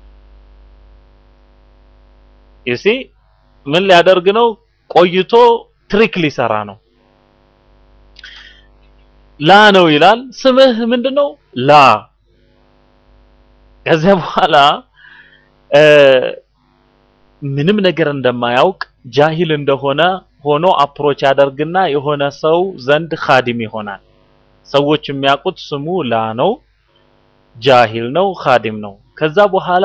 ይሲ ምን ሊያደርግ ነው? ቆይቶ ትሪክ ሊሰራ ነው። ላ ነው ይላል። ስምህ ምንድነው? ላ ከዚያ በኋላ ምንም ነገር እንደማያውቅ ጃሂል እንደሆነ ሆኖ አፕሮች ያደርግና የሆነ ሰው ዘንድ ኻዲም ይሆናል። ሰዎች የሚያውቁት ስሙ ላ ነው፣ ጃሂል ነው፣ ኻዲም ነው። ከዛ በኋላ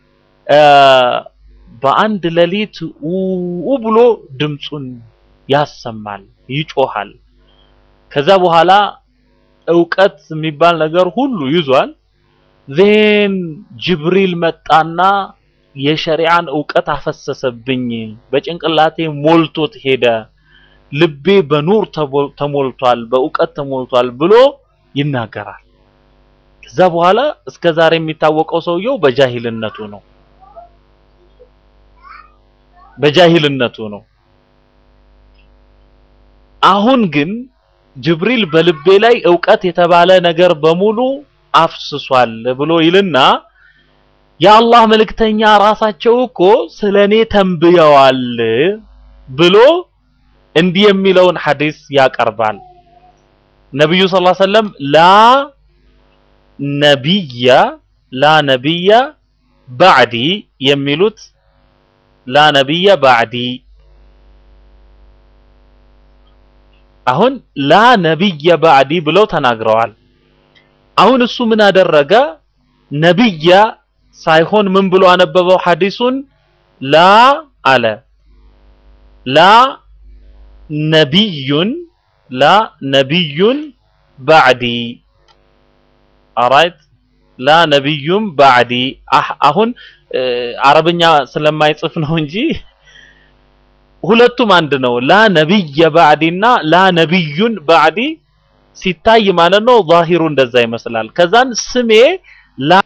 በአንድ ሌሊት ኡ ብሎ ድምፁን ያሰማል፣ ይጮሃል። ከዛ በኋላ እውቀት የሚባል ነገር ሁሉ ይዟል። ዜን ጅብሪል መጣና የሸሪዓን እውቀት አፈሰሰብኝ፣ በጭንቅላቴ ሞልቶት ሄደ፣ ልቤ በኑር ተሞልቷል፣ በእውቀት ተሞልቷል ብሎ ይናገራል። ከዛ በኋላ እስከ ዛሬ የሚታወቀው ሰውየው በጃሂልነቱ ነው። በጃሂልነቱ ነው። አሁን ግን ጅብሪል በልቤ ላይ እውቀት የተባለ ነገር በሙሉ አፍስሷል ብሎ ይልና የአላህ መልእክተኛ ራሳቸው እኮ ስለኔ ተንብየዋል ብሎ እንዲህ የሚለውን ሐዲስ ያቀርባል። ነብዩ ሰለላሁ ዐለይሂ ወሰለም ላ ነቢየ ላ ነቢየ ባዕዲ የሚሉት ላ ነቢየ ባዕዲ አሁን ላ ነቢየ ባዕዲ ብለው ተናግረዋል። አሁን እሱ ምን አደረገ? ነብያ ሳይሆን ምን ብሎ አነበበው ሐዲሱን ላ አለ ላ ነቢዩን ላ ነቢዩን ባዕዲ አራይት ላ ነቢዩን ባዕዲ አሁን አረብኛ ስለማይጽፍ ነው እንጂ ሁለቱም አንድ ነው ላ ነቢየ ባዕዲና ላ ነቢዩን ባዕዲ ሲታይ ማለት ነው ዛሂሩ እንደዛ ይመስላል ከዛን ስሜ ላ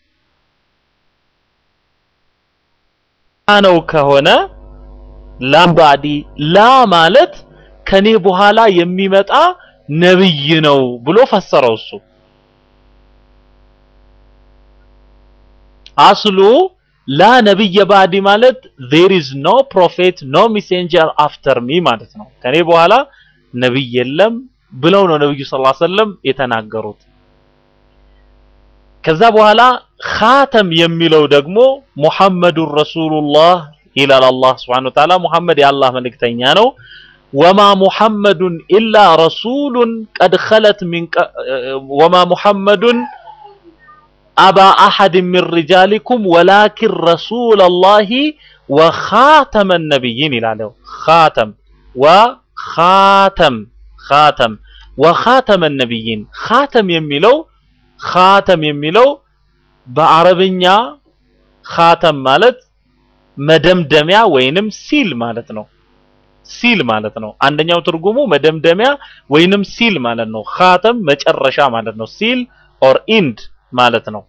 ነው ከሆነ ላ ባዕዲ ላ ማለት ከኔ በኋላ የሚመጣ ነብይ ነው ብሎ ፈሰረው እሱ አስሉ ላ ነብየ ባዕዲ ማለት there is no prophet no messenger after me ማለት ነው ከኔ በኋላ ነብይ የለም ብለው ነው ነብዩ ሰለላሁ ዐለይሂ ወሰለም የተናገሩት ከዛ በኋላ ኻተም የሚለው ደግሞ ሙሐመዱን ረሱሉላህ ይላል አላህ Subhanahu Wa Ta'ala ሙሐመድ የአላህ መልእክተኛ ነው ወማ ሙሐመዱን ኢላ ረሱሉን ቀድ ኸለት ሚን ወማ ሙሐመዱን አባ አሐድ ሚን ሪጃሊኩም ወላኪን ረሱለላሂ ወኻተመ ነቢይን ይላለው ኻተም ወኻተም ኻተም ወኻተመ ነቢይን ኻተም የሚለው ኻተም የሚለው በአረብኛ ኻተም ማለት መደምደሚያ ወይንም ሲል ማለት ነው ሲል ማለት ነው አንደኛው ትርጉሙ መደምደሚያ ወይንም ሲል ማለት ነው ኻተም መጨረሻ ማለት ነው ሲል ኦር ኢንድ ማለት ነው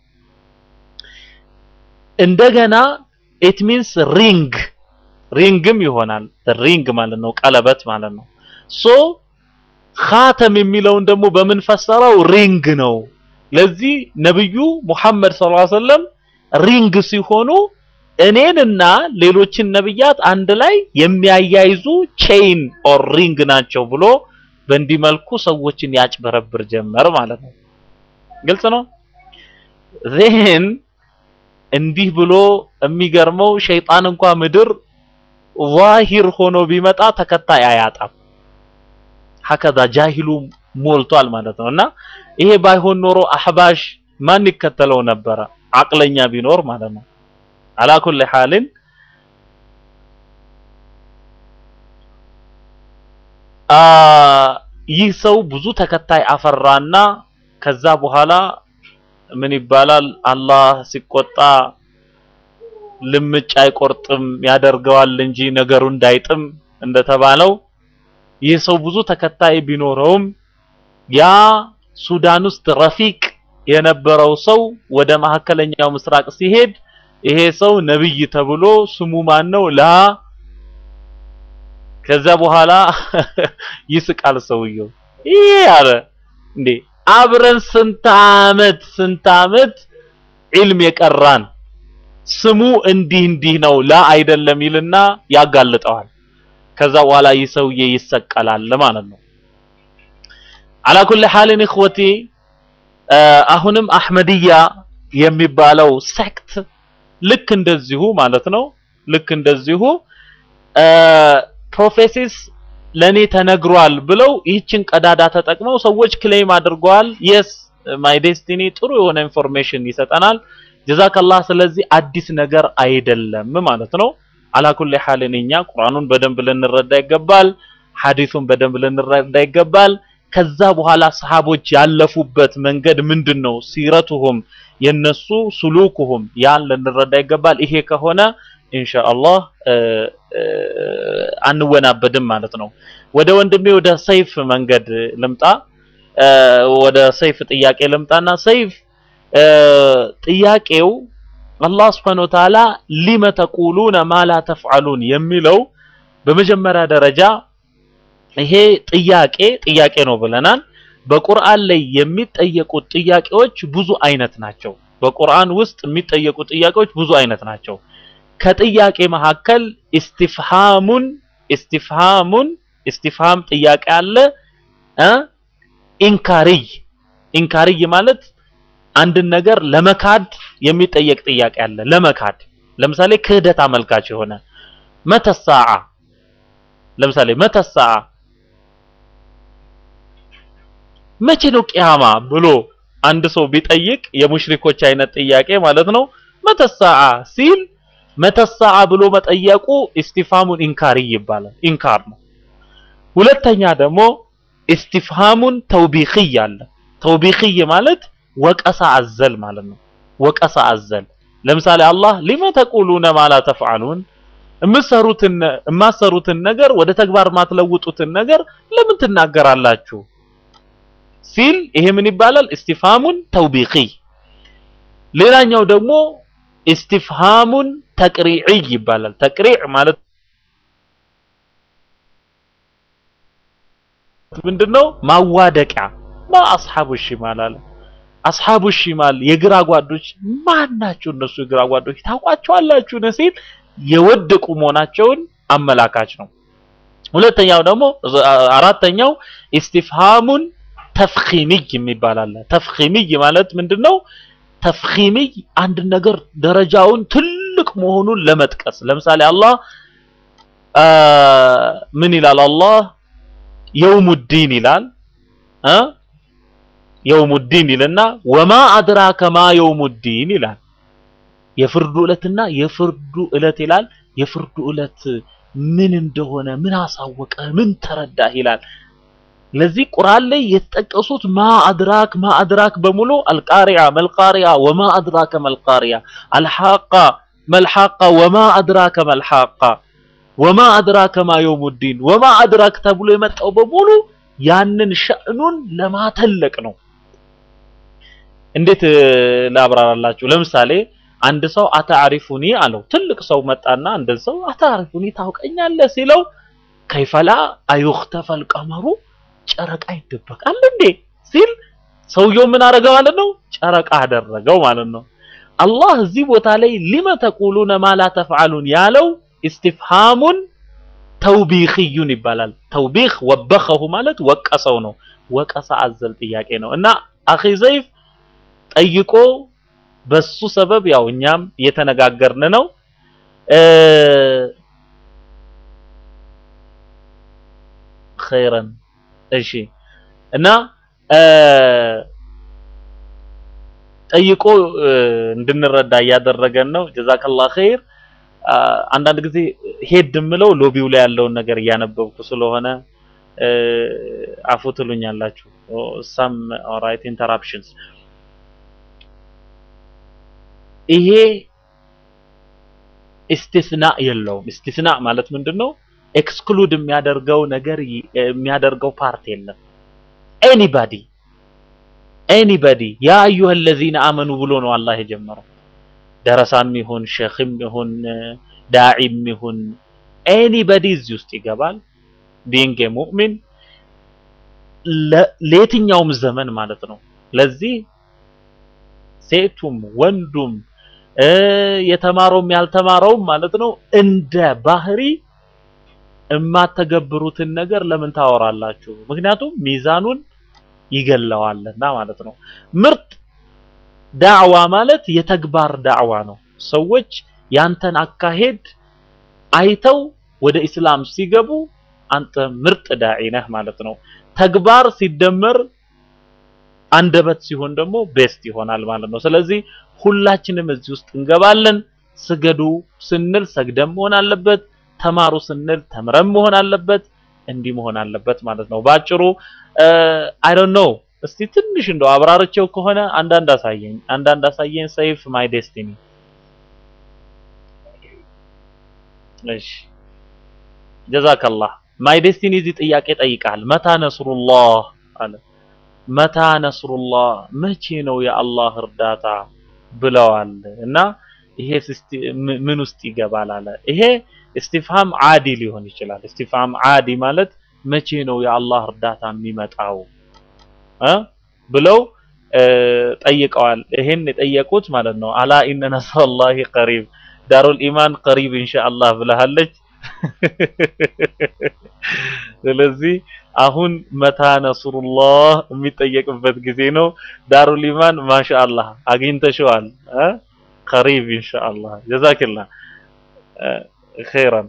እንደገና ኢት ሚንስ ሪንግ ሪንግም ይሆናል ሪንግ ማለት ነው ቀለበት ማለት ነው ሶ ኻተም የሚለውን ደግሞ በምን ፈሰረው ሪንግ ነው ለዚህ ነብዩ ሙሐመድ ሰለላሁ ዐለይሂ ወሰለም ሪንግ ሲሆኑ እኔንና ሌሎችን ነብያት አንድ ላይ የሚያያይዙ ቼይን ኦር ሪንግ ናቸው ብሎ በእንዲህ መልኩ ሰዎችን ያጭበረብር ጀመር ማለት ነው ግልጽ ነው ዜን እንዲህ ብሎ የሚገርመው ሸይጣን እንኳ ምድር ዛሂር ሆኖ ቢመጣ ተከታይ አያጣም ሀከዛ ጃሂሉ ሞልቷል ማለት ነው እና ይሄ ባይሆን ኖሮ አህባሽ ማን ይከተለው ነበረ አቅለኛ ቢኖር ማለት ነው አላ ኩል ሐልን ይህ ሰው ብዙ ተከታይ አፈራና ከዛ በኋላ ምን ይባላል አላህ ሲቆጣ ልምጭ አይቆርጥም ያደርገዋል እንጂ ነገሩ እንዳይጥም እንደተባለው ይህ ሰው ብዙ ተከታይ ቢኖረውም ያ ሱዳን ውስጥ ረፊቅ የነበረው ሰው ወደ መካከለኛው ምስራቅ ሲሄድ ይሄ ሰው ነብይ ተብሎ ስሙ ማን ነው ላ ከዛ በኋላ ይስቃል ሰውየው ይሄ አለ እንዴ አብረን ስንት አመት ስንት አመት ዒልም የቀራን ስሙ እንዲህ እንዲህ ነው ላ አይደለም ይልና ያጋልጠዋል ከዛ በኋላ ይህ ሰውዬ ይሰቀላል ማለት ነው አላ ኩል ሐልን እخوتي አሁንም አህመድያ የሚባለው ሴክት ልክ እንደዚሁ ማለት ነው ልክ እንደዚሁ ፕሮፌሲስ ለኔ ተነግሯል ብለው ይህችን ቀዳዳ ተጠቅመው ሰዎች ክሌም አድርገዋል የስ ማይ ዴስቲኒ ጥሩ የሆነ ኢንፎርሜሽን ይሰጠናል ጀዛከላህ ስለዚህ አዲስ ነገር አይደለም ማለት ነው አላኩል ሐልን እኛ ቁርአኑን በደንብ ልንረዳ ይገባል ሐዲሱን በደንብ ልንረዳ ይገባል ከዛ በኋላ ሰሃቦች ያለፉበት መንገድ ምንድነው ሲረቱሁም የነሱ ሱሉኩሁም ያን ልንረዳ ይገባል ይሄ ከሆነ ኢንሻአላህ አንወናበድም ማለት ነው ወደ ወንድሜ ወደ ሰይፍ መንገድ ልምጣ ወደ ሰይፍ ጥያቄ ልምጣና ሰይፍ ጥያቄው አላህ Subhanahu Wa Ta'ala ሊመ ተቁሉነ ማ ላ ተፍዓሉን የሚለው በመጀመሪያ ደረጃ ይሄ ጥያቄ ጥያቄ ነው ብለናል በቁርአን ላይ የሚጠየቁት ጥያቄዎች ብዙ አይነት ናቸው በቁርአን ውስጥ የሚጠየቁ ጥያቄዎች ብዙ አይነት ናቸው ከጥያቄ መካከል ኢስቲፍሃሙን ኢስቲፍሃሙን ኢስቲፍሃም ጥያቄ አለ እ ኢንካሪይ ኢንካሪይ ማለት አንድን ነገር ለመካድ የሚጠየቅ ጥያቄ አለ ለመካድ ለምሳሌ ክህደት አመልካች የሆነ መተሳዓ ለምሳሌ መተሳዓ መቼ ነው ቂያማ ብሎ አንድ ሰው ቢጠይቅ የሙሽሪኮች አይነት ጥያቄ ማለት ነው መተሰዓ ሲል መተሰዓ ብሎ መጠየቁ ኢስቲፋሙን ኢንካሪ ይባላል። ኢንካር ነው። ሁለተኛ ደግሞ ኢስቲፍሃሙን ተውቢኺይ አለ። ተውቢኺይ ማለት ወቀሳ አዘል ማለት ነው። ወቀሳ አዘል ለምሳሌ አላህ ሊመ ተቁሉነ ማ ላ ተፍዓሉን የምትሰሩትን የማትሰሩትን ነገር ወደ ተግባር ማትለውጡትን ነገር ለምን ትናገራላችሁ ሲል ይሄ ምን ይባላል? ኢስቲፍሃሙን ተውቢኺይ። ሌላኛው ደግሞ ኢስቲፍሃሙን ተቅሪዒይ ይባላል። ተቅሪዕ ማለት ምንድነው? ማዋደቂያ ማ አስሐቡ ሽማል አለ። አስሐቡ ሽማል የግራ ጓዶች ማን ናቸው? እነሱ የግራ ጓዶች ታውቋቸዋላችሁ ሲል የወደቁ መሆናቸውን አመላካች ነው። ሁለተኛው ደግሞ አራተኛው ኢስቲፍሃሙን ተፍኺሚይ የሚባል አለ። ተፍኺሚይ ማለት ምንድነው? ተፍኺሚይ አንድ ነገር ደረጃውን ትልቅ መሆኑን ለመጥቀስ ለምሳሌ አላህ ምን ይላል? አላህ የውሙዲን ይላል እ የውሙዲን ይልና ወማ አድራከ ማ የውሙዲን ይላል። የፍርዱ ዕለትና የፍርዱ ዕለት ይላል። የፍርዱ ዕለት ምን እንደሆነ ምን አሳወቀ ምን ተረዳህ ይላል። ለዚህ ቁርአን ላይ የተጠቀሱት ማ አድራክ ማ አድራክ በሙሉ አልቃሪያ መልቃሪያ ወማ አድራከ መልቃሪያ አልሐቃ መልሐቃ ወማ አድራከ መልሐቃ ወማ አድራከ ማ የውሙዲን ወማ አድራክ ተብሎ የመጣው በሙሉ ያንን ሸእኑን ለማተለቅ ነው። እንዴት ላብራራላችሁ? ለምሳሌ አንድ ሰው አታሪፉኒ አለው። ትልቅ ሰው መጣና አንድ ሰው አታሪፉኒ ታውቀኛለህ ሲለው ከይፈላ አዩኽተፈል ቀመሩ ጨረቃ ይደበቃል እንዴ ሲል ሰውየው ምን አደረገ ማለት ነው? ጨረቃ አደረገው ማለት ነው። አላህ እዚህ ቦታ ላይ ሊመ ተቁሉነ ማ ላ ተፍዓሉን ያለው ኢስቲፍሃሙን ተውቢኽዩን ይባላል። ተውቢኽ ወበኸሁ ማለት ወቀሰው ነው። ወቀሳ አዘል ጥያቄ ነው እና አኺ ዘይፍ ጠይቆ በሱ ሰበብ ያው እኛም እየተነጋገርን ነው። ኸይረን እሺ እና ጠይቆ እንድንረዳ እያደረገን ነው። ጀዛከላህ ኸይር። አንዳንድ ጊዜ ሄድ የምለው ሎቢው ላይ ያለውን ነገር እያነበብኩ ስለሆነ አፉ ትሉኛላችሁ። ሳም ኦራይት ኢንተራፕሽንስ ይሄ ኢስቲስና የለውም። ኢስቲስና ማለት ምንድነው? ኤክስክሉድ የሚያደርገው ነገር የሚያደርገው ፓርት የለም። ኤኒባዲ ኤኒባዲ ያ አዩሀ ለዚነ አመኑ ብሎ ነው አላህ የጀመረው። ደረሳም ይሁን ሼኽም ይሁን ዳዒም ይሁን ኤኒባዲ እዚህ ውስጥ ይገባል። ቢንግ ሙእሚን ለየትኛውም ዘመን ማለት ነው። ለዚህ ሴቱም ወንዱም የተማረውም ያልተማረውም ማለት ነው እንደ ባህሪ የማተገብሩትን ነገር ለምን ታወራላችሁ? ምክንያቱም ሚዛኑን ይገለዋልና ማለት ነው። ምርጥ ዳዕዋ ማለት የተግባር ዳዕዋ ነው። ሰዎች ያንተን አካሄድ አይተው ወደ ኢስላም ሲገቡ አንተ ምርጥ ዳዒ ነህ ማለት ነው። ተግባር ሲደመር አንደበት ሲሆን ደግሞ ቤስት ይሆናል ማለት ነው። ስለዚህ ሁላችንም እዚህ ውስጥ እንገባለን። ስገዱ ስንል ሰግደን መሆን አለበት። ተማሩ ስንል ተምረን መሆን አለበት። እንዲህ መሆን አለበት ማለት ነው። ባጭሩ አይ ዶንት ኖ እስቲ ትንሽ እንደው አብራርቼው ከሆነ አንዳንድ አሳየኝ፣ አንዳንድ አሳየኝ። ሰይፍ ማይ ዴስቲኒ። እሺ ጀዛከላህ። ማይ ዴስቲኒ እዚህ ጥያቄ ጠይቃል። መታ ነስሩላህ አለ። መታ ነስሩላህ መቼ ነው የአላህ እርዳታ ብለዋል እና ይሄ ምን ውስጥ ይገባል አለ። ይሄ እስቲፍሃም ዓዲ ሊሆን ይችላል። እስቲፍሃም ዓዲ ማለት መቼ ነው የአላህ እርዳታ የሚመጣው እ ብለው ጠይቀዋል። ይሄን የጠየቁት ማለት ነው አላ ኢነ ነስረላሂ ቀሪብ ዳሩል ኢማን ቀሪብ ኢንሻአላህ ብለሃለች። ስለዚህ አሁን መታ ነስሩላህ የሚጠየቅበት ጊዜ ነው። ዳሩል ኢማን ማሻአላህ አግኝተሽዋል እ ቀሪብ ኢንሻአላህ ጀዛክላህ ኸይራን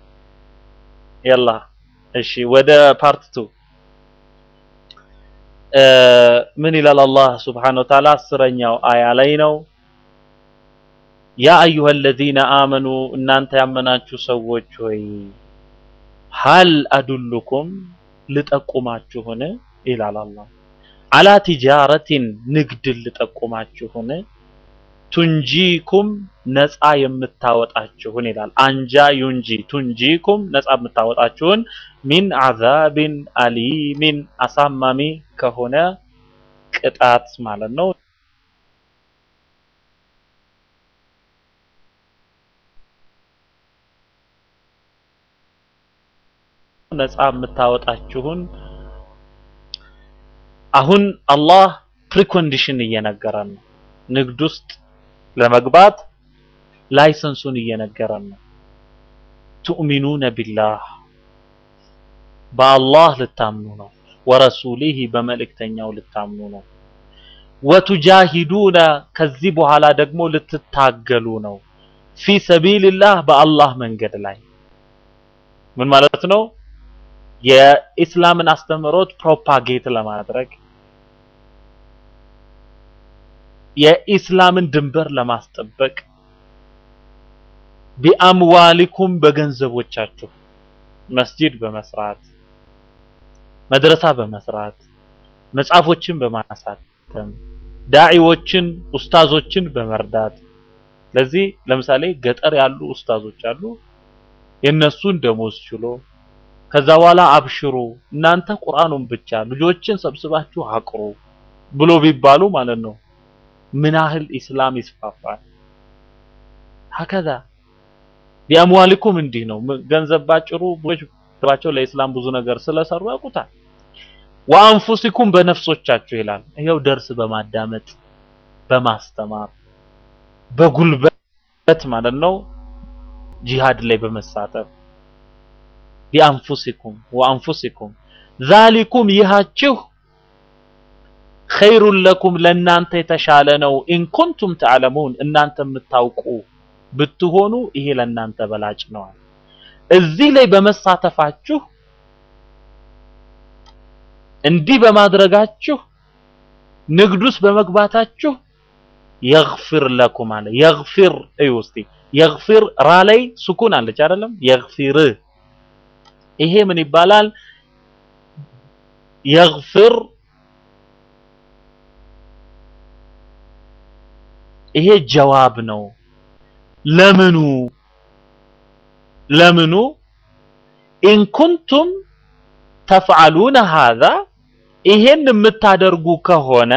ያላ እሺ ወደ ፓርት ቱ ምን ይላል አላህ ስብሓነሁ ወተዓላ አስረኛው አያ ላይ ነው ያ አዩሀ አለዚነ አመኑ እናንተ ያመናችሁ ሰዎች ሆይ ሀል አዱሉኩም ልጠቁማችሁን ይላል አላህ አላ ቲጃረቲን ንግድን ልጠቁማችሁን ቱንጂኩም ነፃ የምታወጣችሁን ይላል አንጃ ዩንጂ ቱንጂኩም ነፃ የምታወጣችሁን ሚን አዛብን አሊሚን አሳማሚ ከሆነ ቅጣት ማለት ነው ነፃ የምታወጣችሁን አሁን አላህ ፕሪኮንዲሽን እየነገረን ነው ንግድ ውስጥ ለመግባት ላይሰንሱን እየነገረን ነው ቱእሚኑነ ቢላህ በአላህ ልታምኑ ነው ወረሱሊህ በመልእክተኛው ልታምኑ ነው ወቱጃሂዱነ ከዚህ በኋላ ደግሞ ልትታገሉ ነው ፊ ሰቢልላህ በአላህ መንገድ ላይ ምን ማለት ነው የኢስላምን አስተምህሮት ፕሮፓጌት ለማድረግ የኢስላምን ድንበር ለማስጠበቅ ቢአምዋሊኩም በገንዘቦቻችሁ መስጂድ በመስራት መድረሳ በመስራት መጽሐፎችን በማሳተም ዳዒዎችን ኡስታዞችን በመርዳት ለዚህ ለምሳሌ ገጠር ያሉ ኡስታዞች አሉ የነሱን ደሞዝ ችሎ ከዛ በኋላ አብሽሩ እናንተ ቁርአኑን ብቻ ልጆችን ሰብስባችሁ አቅሩ ብሎ ቢባሉ ማለት ነው ምን ያህል ኢስላም ይስፋፋል ሀከዛ ቢአምዋሊኩም እንዲህ ነው ገንዘብ ባጭሩ ብዙዎች ባቸው ለኢስላም ብዙ ነገር ስለሰሩ ያውቁታል ወአንፉሲኩም በነፍሶቻችሁ ይላል ይሄው ደርስ በማዳመጥ በማስተማር በጉልበት ማለት ነው ጂሃድ ላይ በመሳተፍ ቢአንፉሲኩም ወአንፉሲኩም ዛሊኩም ይሃችሁ ኸይሩን ለኩም ለእናንተ የተሻለ ነው ኢን ኩንቱም ተዕለሙን እናንተ የምታውቁ ብትሆኑ ይሄ ለእናንተ በላጭ ነዋል እዚህ ላይ በመሳተፋችሁ እንዲህ በማድረጋችሁ ንግድ ውስጥ በመግባታችሁ የግፊር ለኩም አለ የግፊር እዩ እስቲ የግፊር ራ ላይ ሱኩን አለች አይደለም የግፊር ይሄ ምን ይባላል የግፊር ይሄ ጀዋብ ነው ለምኑ ለምኑ ኢን ኩንቱም ተፍዓሉነ ሃዛ ይሄን የምታደርጉ ከሆነ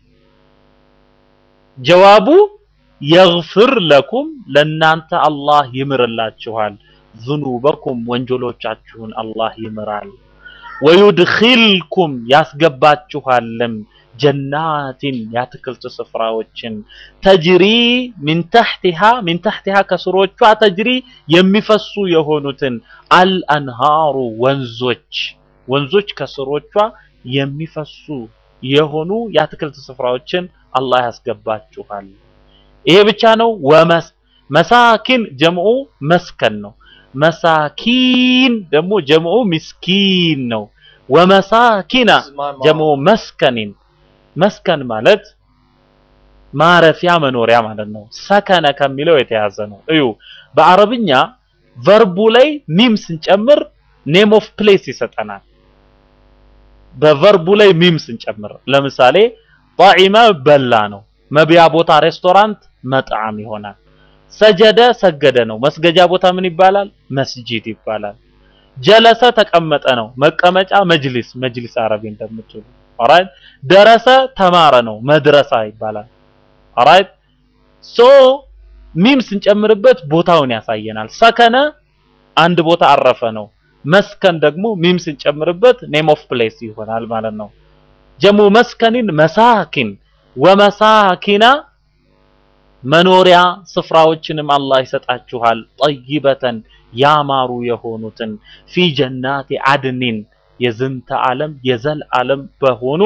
ጀዋቡ የግፍር ለኩም ለናንተ አላህ ይምርላችኋል ዝኑበኩም ወንጀሎቻችሁን አላህ ይምራል ወዩድኺልኩም ያስገባችኋልም ጀናትን የአትክልት ስፍራዎችን ተጅሪ ሚን ተሕቲሃ ሚን ተሕቲሃ ከስሮቿ ተጅሪ የሚፈሱ የሆኑትን አልአንሃሩ ወንዞች ወንዞች ከስሮቿ የሚፈሱ የሆኑ የአትክልት ስፍራዎችን አላህ ያስገባችኋል ይሄ ብቻ ነው ወመስ መሳኪን ጀምዑ መስከን ነው መሳኪን ደግሞ ጀምዑ ምስኪን ነው ወመሳኪና ጀምዑ መስከኒን መስከን ማለት ማረፊያ መኖሪያ ማለት ነው ሰከነ ከሚለው የተያዘ ነው እዩ በአረብኛ ቨርቡ ላይ ሚም ስንጨምር ኔም ኦፍ ፕሌስ ይሰጠናል በቨርቡ ላይ ሚም ስንጨምር ለምሳሌ ጣዒመ በላ ነው መብያ ቦታ ሬስቶራንት መጣዕም ይሆናል ሰጀደ ሰገደ ነው መስገጃ ቦታ ምን ይባላል መስጂድ ይባላል ጀለሰ ተቀመጠ ነው መቀመጫ መጅሊስ መጅሊስ አረቢ እንደምትሉ ኦራይት ደረሰ ተማረ ነው መድረሳ ይባላል ኦራይት ሶ ሚም ስንጨምርበት ቦታውን ያሳየናል ሰከነ አንድ ቦታ አረፈ ነው መስከን ደግሞ ሚም ስንጨምርበት ኔም ኦፍ ፕሌስ ይሆናል ማለት ነው ጀሙ መስከኒን መሳኪን ወመሳኪና መኖሪያ ስፍራዎችንም አላህ ይሰጣችኋል ጠይበተን ያማሩ የሆኑትን ፊ ጀናቲ አድኒን የዝንተ ዓለም የዘል ዓለም በሆኑ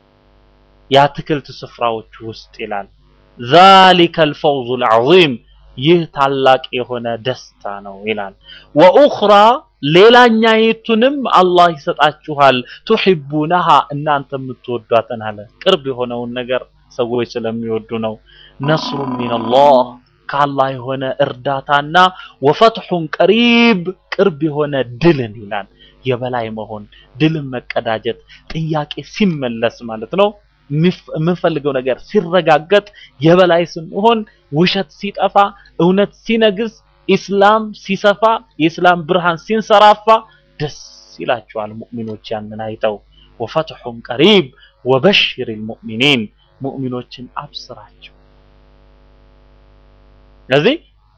የአትክልት ስፍራዎች ውስጥ ይላል ዛሊከ አልፈውዙ አልዓዚም ይህ ታላቅ የሆነ ደስታ ነው ይላል። ወኡኽራ ሌላኛይቱንም አላህ ይሰጣችኋል። ቱሒቡነሃ እናንተ የምትወዷትን አለ። ቅርብ የሆነውን ነገር ሰዎች ስለሚወዱ ነው። ነስሩ ሚነላህ ከአላህ የሆነ እርዳታና ወፈትሑን ቀሪብ ቅርብ የሆነ ድልን ይላል። የበላይ መሆን ድልን መቀዳጀት ጥያቄ ሲመለስ ማለት ነው። የምንፈልገው ነገር ሲረጋገጥ የበላይ ስንሆን ውሸት ሲጠፋ እውነት ሲነግስ ኢስላም ሲሰፋ የኢስላም ብርሃን ሲንሰራፋ ደስ ይላቸዋል ሙእሚኖች ያንን አይተው። ወፈትሑን ቀሪብ ወበሽሪል ሙእሚኒን ሙእሚኖችን አብስራቸው። ስለዚህ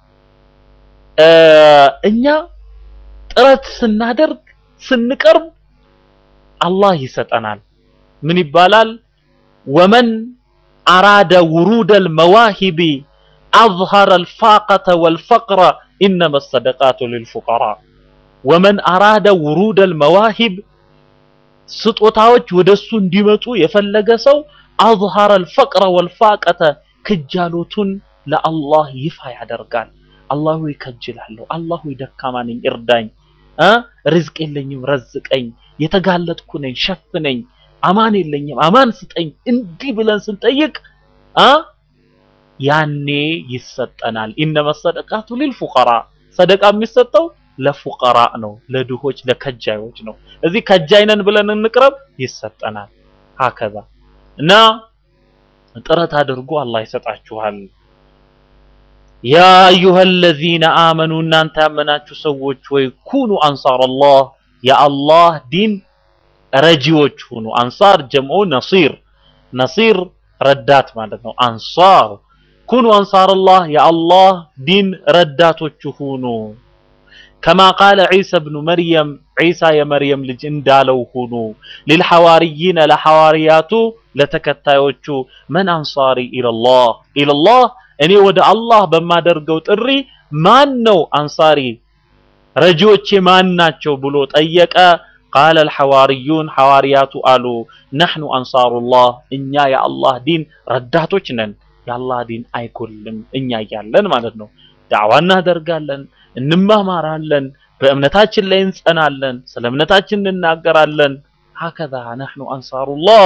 እኛ ጥረት ስናደርግ ስንቀርብ አላህ ይሰጠናል። ምን ይባላል? ወመን አራደ ውሩደል መዋሂቢ አዝሀረ አልፋቀተ ወልፈቅረ ኢነመ ሰደቃቱ ሊልፉቀራ። ወመን አራደ ውሩደል መዋሂብ ስጦታዎች ወደሱ እንዲመጡ የፈለገ ሰው አዝሀረ አልፈቅረ ወልፋቀተ ክጃሎቱን ለአላህ ይፋ ያደርጋል። አላህ ሆይ ከጅላለሁ፣ አላህ ሆይ ደካማ ነኝ እርዳኝ፣ እ ርዝቅ የለኝም ረዝቀኝ፣ የተጋለጥኩ ነኝ ሸፍነኝ፣ አማን የለኝም አማን ስጠኝ። እንዲህ ብለን ስንጠይቅ አ ያኔ ይሰጠናል። ኢነመ ሰደቃቱ ሊልፉቀራ ሰደቃ የሚሰጠው ለፉቀራ ነው፣ ለድሆች ለከጃዮች ነው። እዚህ ከጃይ ነን ብለን እንቅረብ፣ ይሰጠናል። ሀከዛ እና ጥረት አድርጎ አላህ ይሰጣችኋል። ያ አዩሃ ለዚነ አመኑ እናንተ ያመናችሁ ሰዎች ወይ ኩኑ አንሳረላህ የአላህ ዲን ረጂዎች ሁኑ። አንሳር ጀምዑ ነሲር፣ ነሲር ረዳት ማለት ነው። አንሳር ኩኑ አንሳረላህ የአላህ ዲን ረዳቶች ሁኑ። ከማ ቃለ ዒሳ ብኑ መርየም ዒሳ የመርየም ልጅ እንዳለው ሁኑ። ሊልሐዋርይነ ለሐዋርያቱ ለተከታዮቹ መን አንሳሪ ኢለላህ ኢለላህ እኔ ወደ አላህ በማደርገው ጥሪ ማን ነው አንሳሪ ረጂዎቼ ማን ናቸው ብሎ ጠየቀ። ቃለ አልሐዋርዩን ሐዋርያቱ አሉ ነሕኑ አንሳሩላህ እኛ የአላህ ዲን ረዳቶች ነን። የአላህ ዲን አይጎልም እኛ እያለን ማለት ነው። ዳዕዋ እናደርጋለን፣ እንማማራለን፣ በእምነታችን ላይ እንጸናለን፣ ስለ እምነታችን እንናገራለን። ሀከዛ ነሕኑ አንሳሩላህ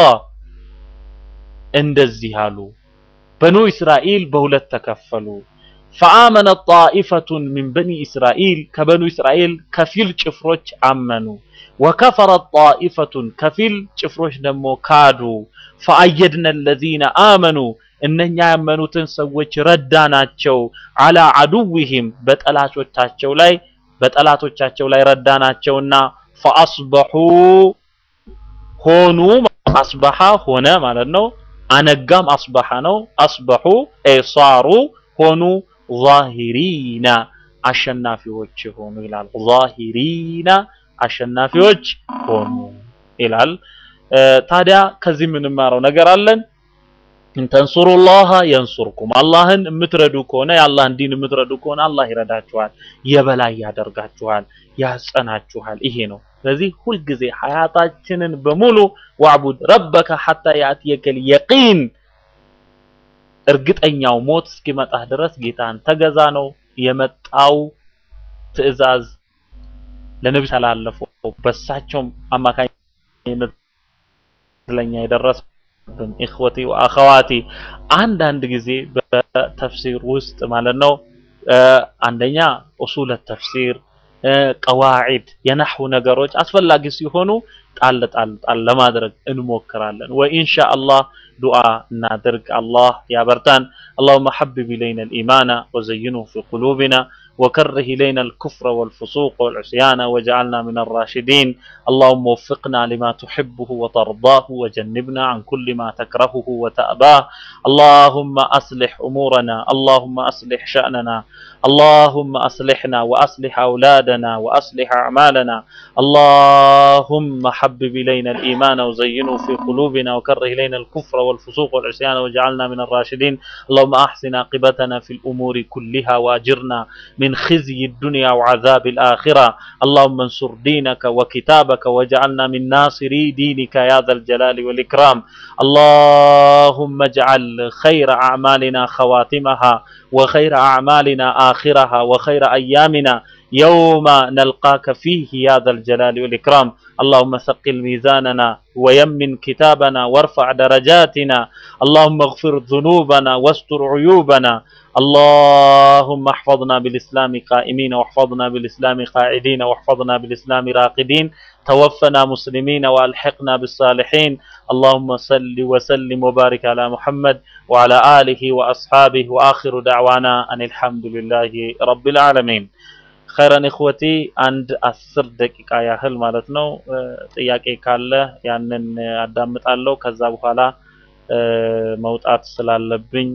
እንደዚህ አሉ። በኑ እስራኤል በሁለት ተከፈሉ። ፈአመነ ጣኢፈቱን ሚን በኒ እስራኤል ከበኑ እስራኤል ከፊል ጭፍሮች አመኑ። ወከፈረ ጣኢፈቱን ከፊል ጭፍሮች ደግሞ ካዱ። ፈአየድነ ለዚነ አመኑ እነኛ ያመኑትን ሰዎች ረዳናቸው። አላ አዱዊሂም በጠላቶቻቸው ላይ በጠላቶቻቸው ላይ ረዳናቸውና ፈአስበሑ ሆኑ አስበሐ ሆነ ማለት ነው። አነጋም አስበሐ ነው። አስበሑ ሳሩ ሆኑ ዛሂሪና አሸናፊዎች ሆኑ ይላል። ዛሂሪና አሸናፊዎች ሆኑ ይላል። ታዲያ ከዚህ የምንማረው ነገር አለን። እንተንሱሩላህ የንሱርኩም አላህን የምትረዱ ከሆነ የአላህን ዲን የምትረዱ ከሆነ አላህ ይረዳችኋል፣ የበላይ ያደርጋችኋል፣ ያጸናችኋል። ይሄ ነው። ስለዚህ ሁልጊዜ ሀያታችንን በሙሉ ዋዕቡድ ረበከ ሐታ ያእትየከል የቂን እርግጠኛው ሞት እስኪመጣህ ድረስ ጌታን ተገዛ ነው የመጣው ትዕዛዝ ለነቢ ተላለፈው በሳቸውም አማካኝነት ለኛ የደረሰብን ኢኽወቲ ወአኸዋቲ አንዳንድ ጊዜ በተፍሲር ውስጥ ማለት ነው አንደኛ ኡሱለ ተፍሲር ቀዋዒድ የነሕው ነገሮች አስፈላጊ ሲሆኑ ጣል ጣል ጣል ለማድረግ እንሞክራለን። ወኢንሻአላህ ዱዓ እናድርግ። አላህ ያበርታን። اللهم حبب إلينا الإيمان وزينه في قلوبنا وكره إلينا الكفر والفسوق والعصيان واجعلنا من الراشدين اللهم وفقنا لما تحبه وترضاه وجنبنا عن كل ما تكرهه وتأباه اللهم أصلح أمورنا اللهم أصلح شأننا اللهم أصلحنا وأصلح أولادنا وأصلح أعمالنا اللهم حبب إلينا الإيمان وزينه في قلوبنا وكره إلينا الكفر والفسوق والعصيان واجعلنا من الراشدين اللهم أحسن عاقبتنا في الأمور كلها وأجرنا من من خزي الدنيا وعذاب الآخرة اللهم انصر دينك وكتابك واجعلنا من ناصري دينك يا ذا الجلال والإكرام اللهم اجعل خير أعمالنا خواتمها وخير أعمالنا آخرها وخير أيامنا يوم نلقاك فيه يا ذا الجلال والإكرام اللهم ثقل ميزاننا ويمن كتابنا وارفع درجاتنا اللهم اغفر ذنوبنا واستر عيوبنا اللهم احفظنا بالإسلام قائمين واحفظنا بالإسلام قاعدين واحفظنا بالإسلام راقدين توفنا مسلمين والحقنا بالصالحين اللهم صل وسلم وبارك على محمد وعلى آله وأصحابه وآخر دعوانا أن الحمد لله رب العالمين خيرا إخوتي عند አስር ደቂቃ ያህል ማለት ነው ጥያቄ ካለ ያንን አዳምጣለሁ ከዛ በኋላ መውጣት ስላለብኝ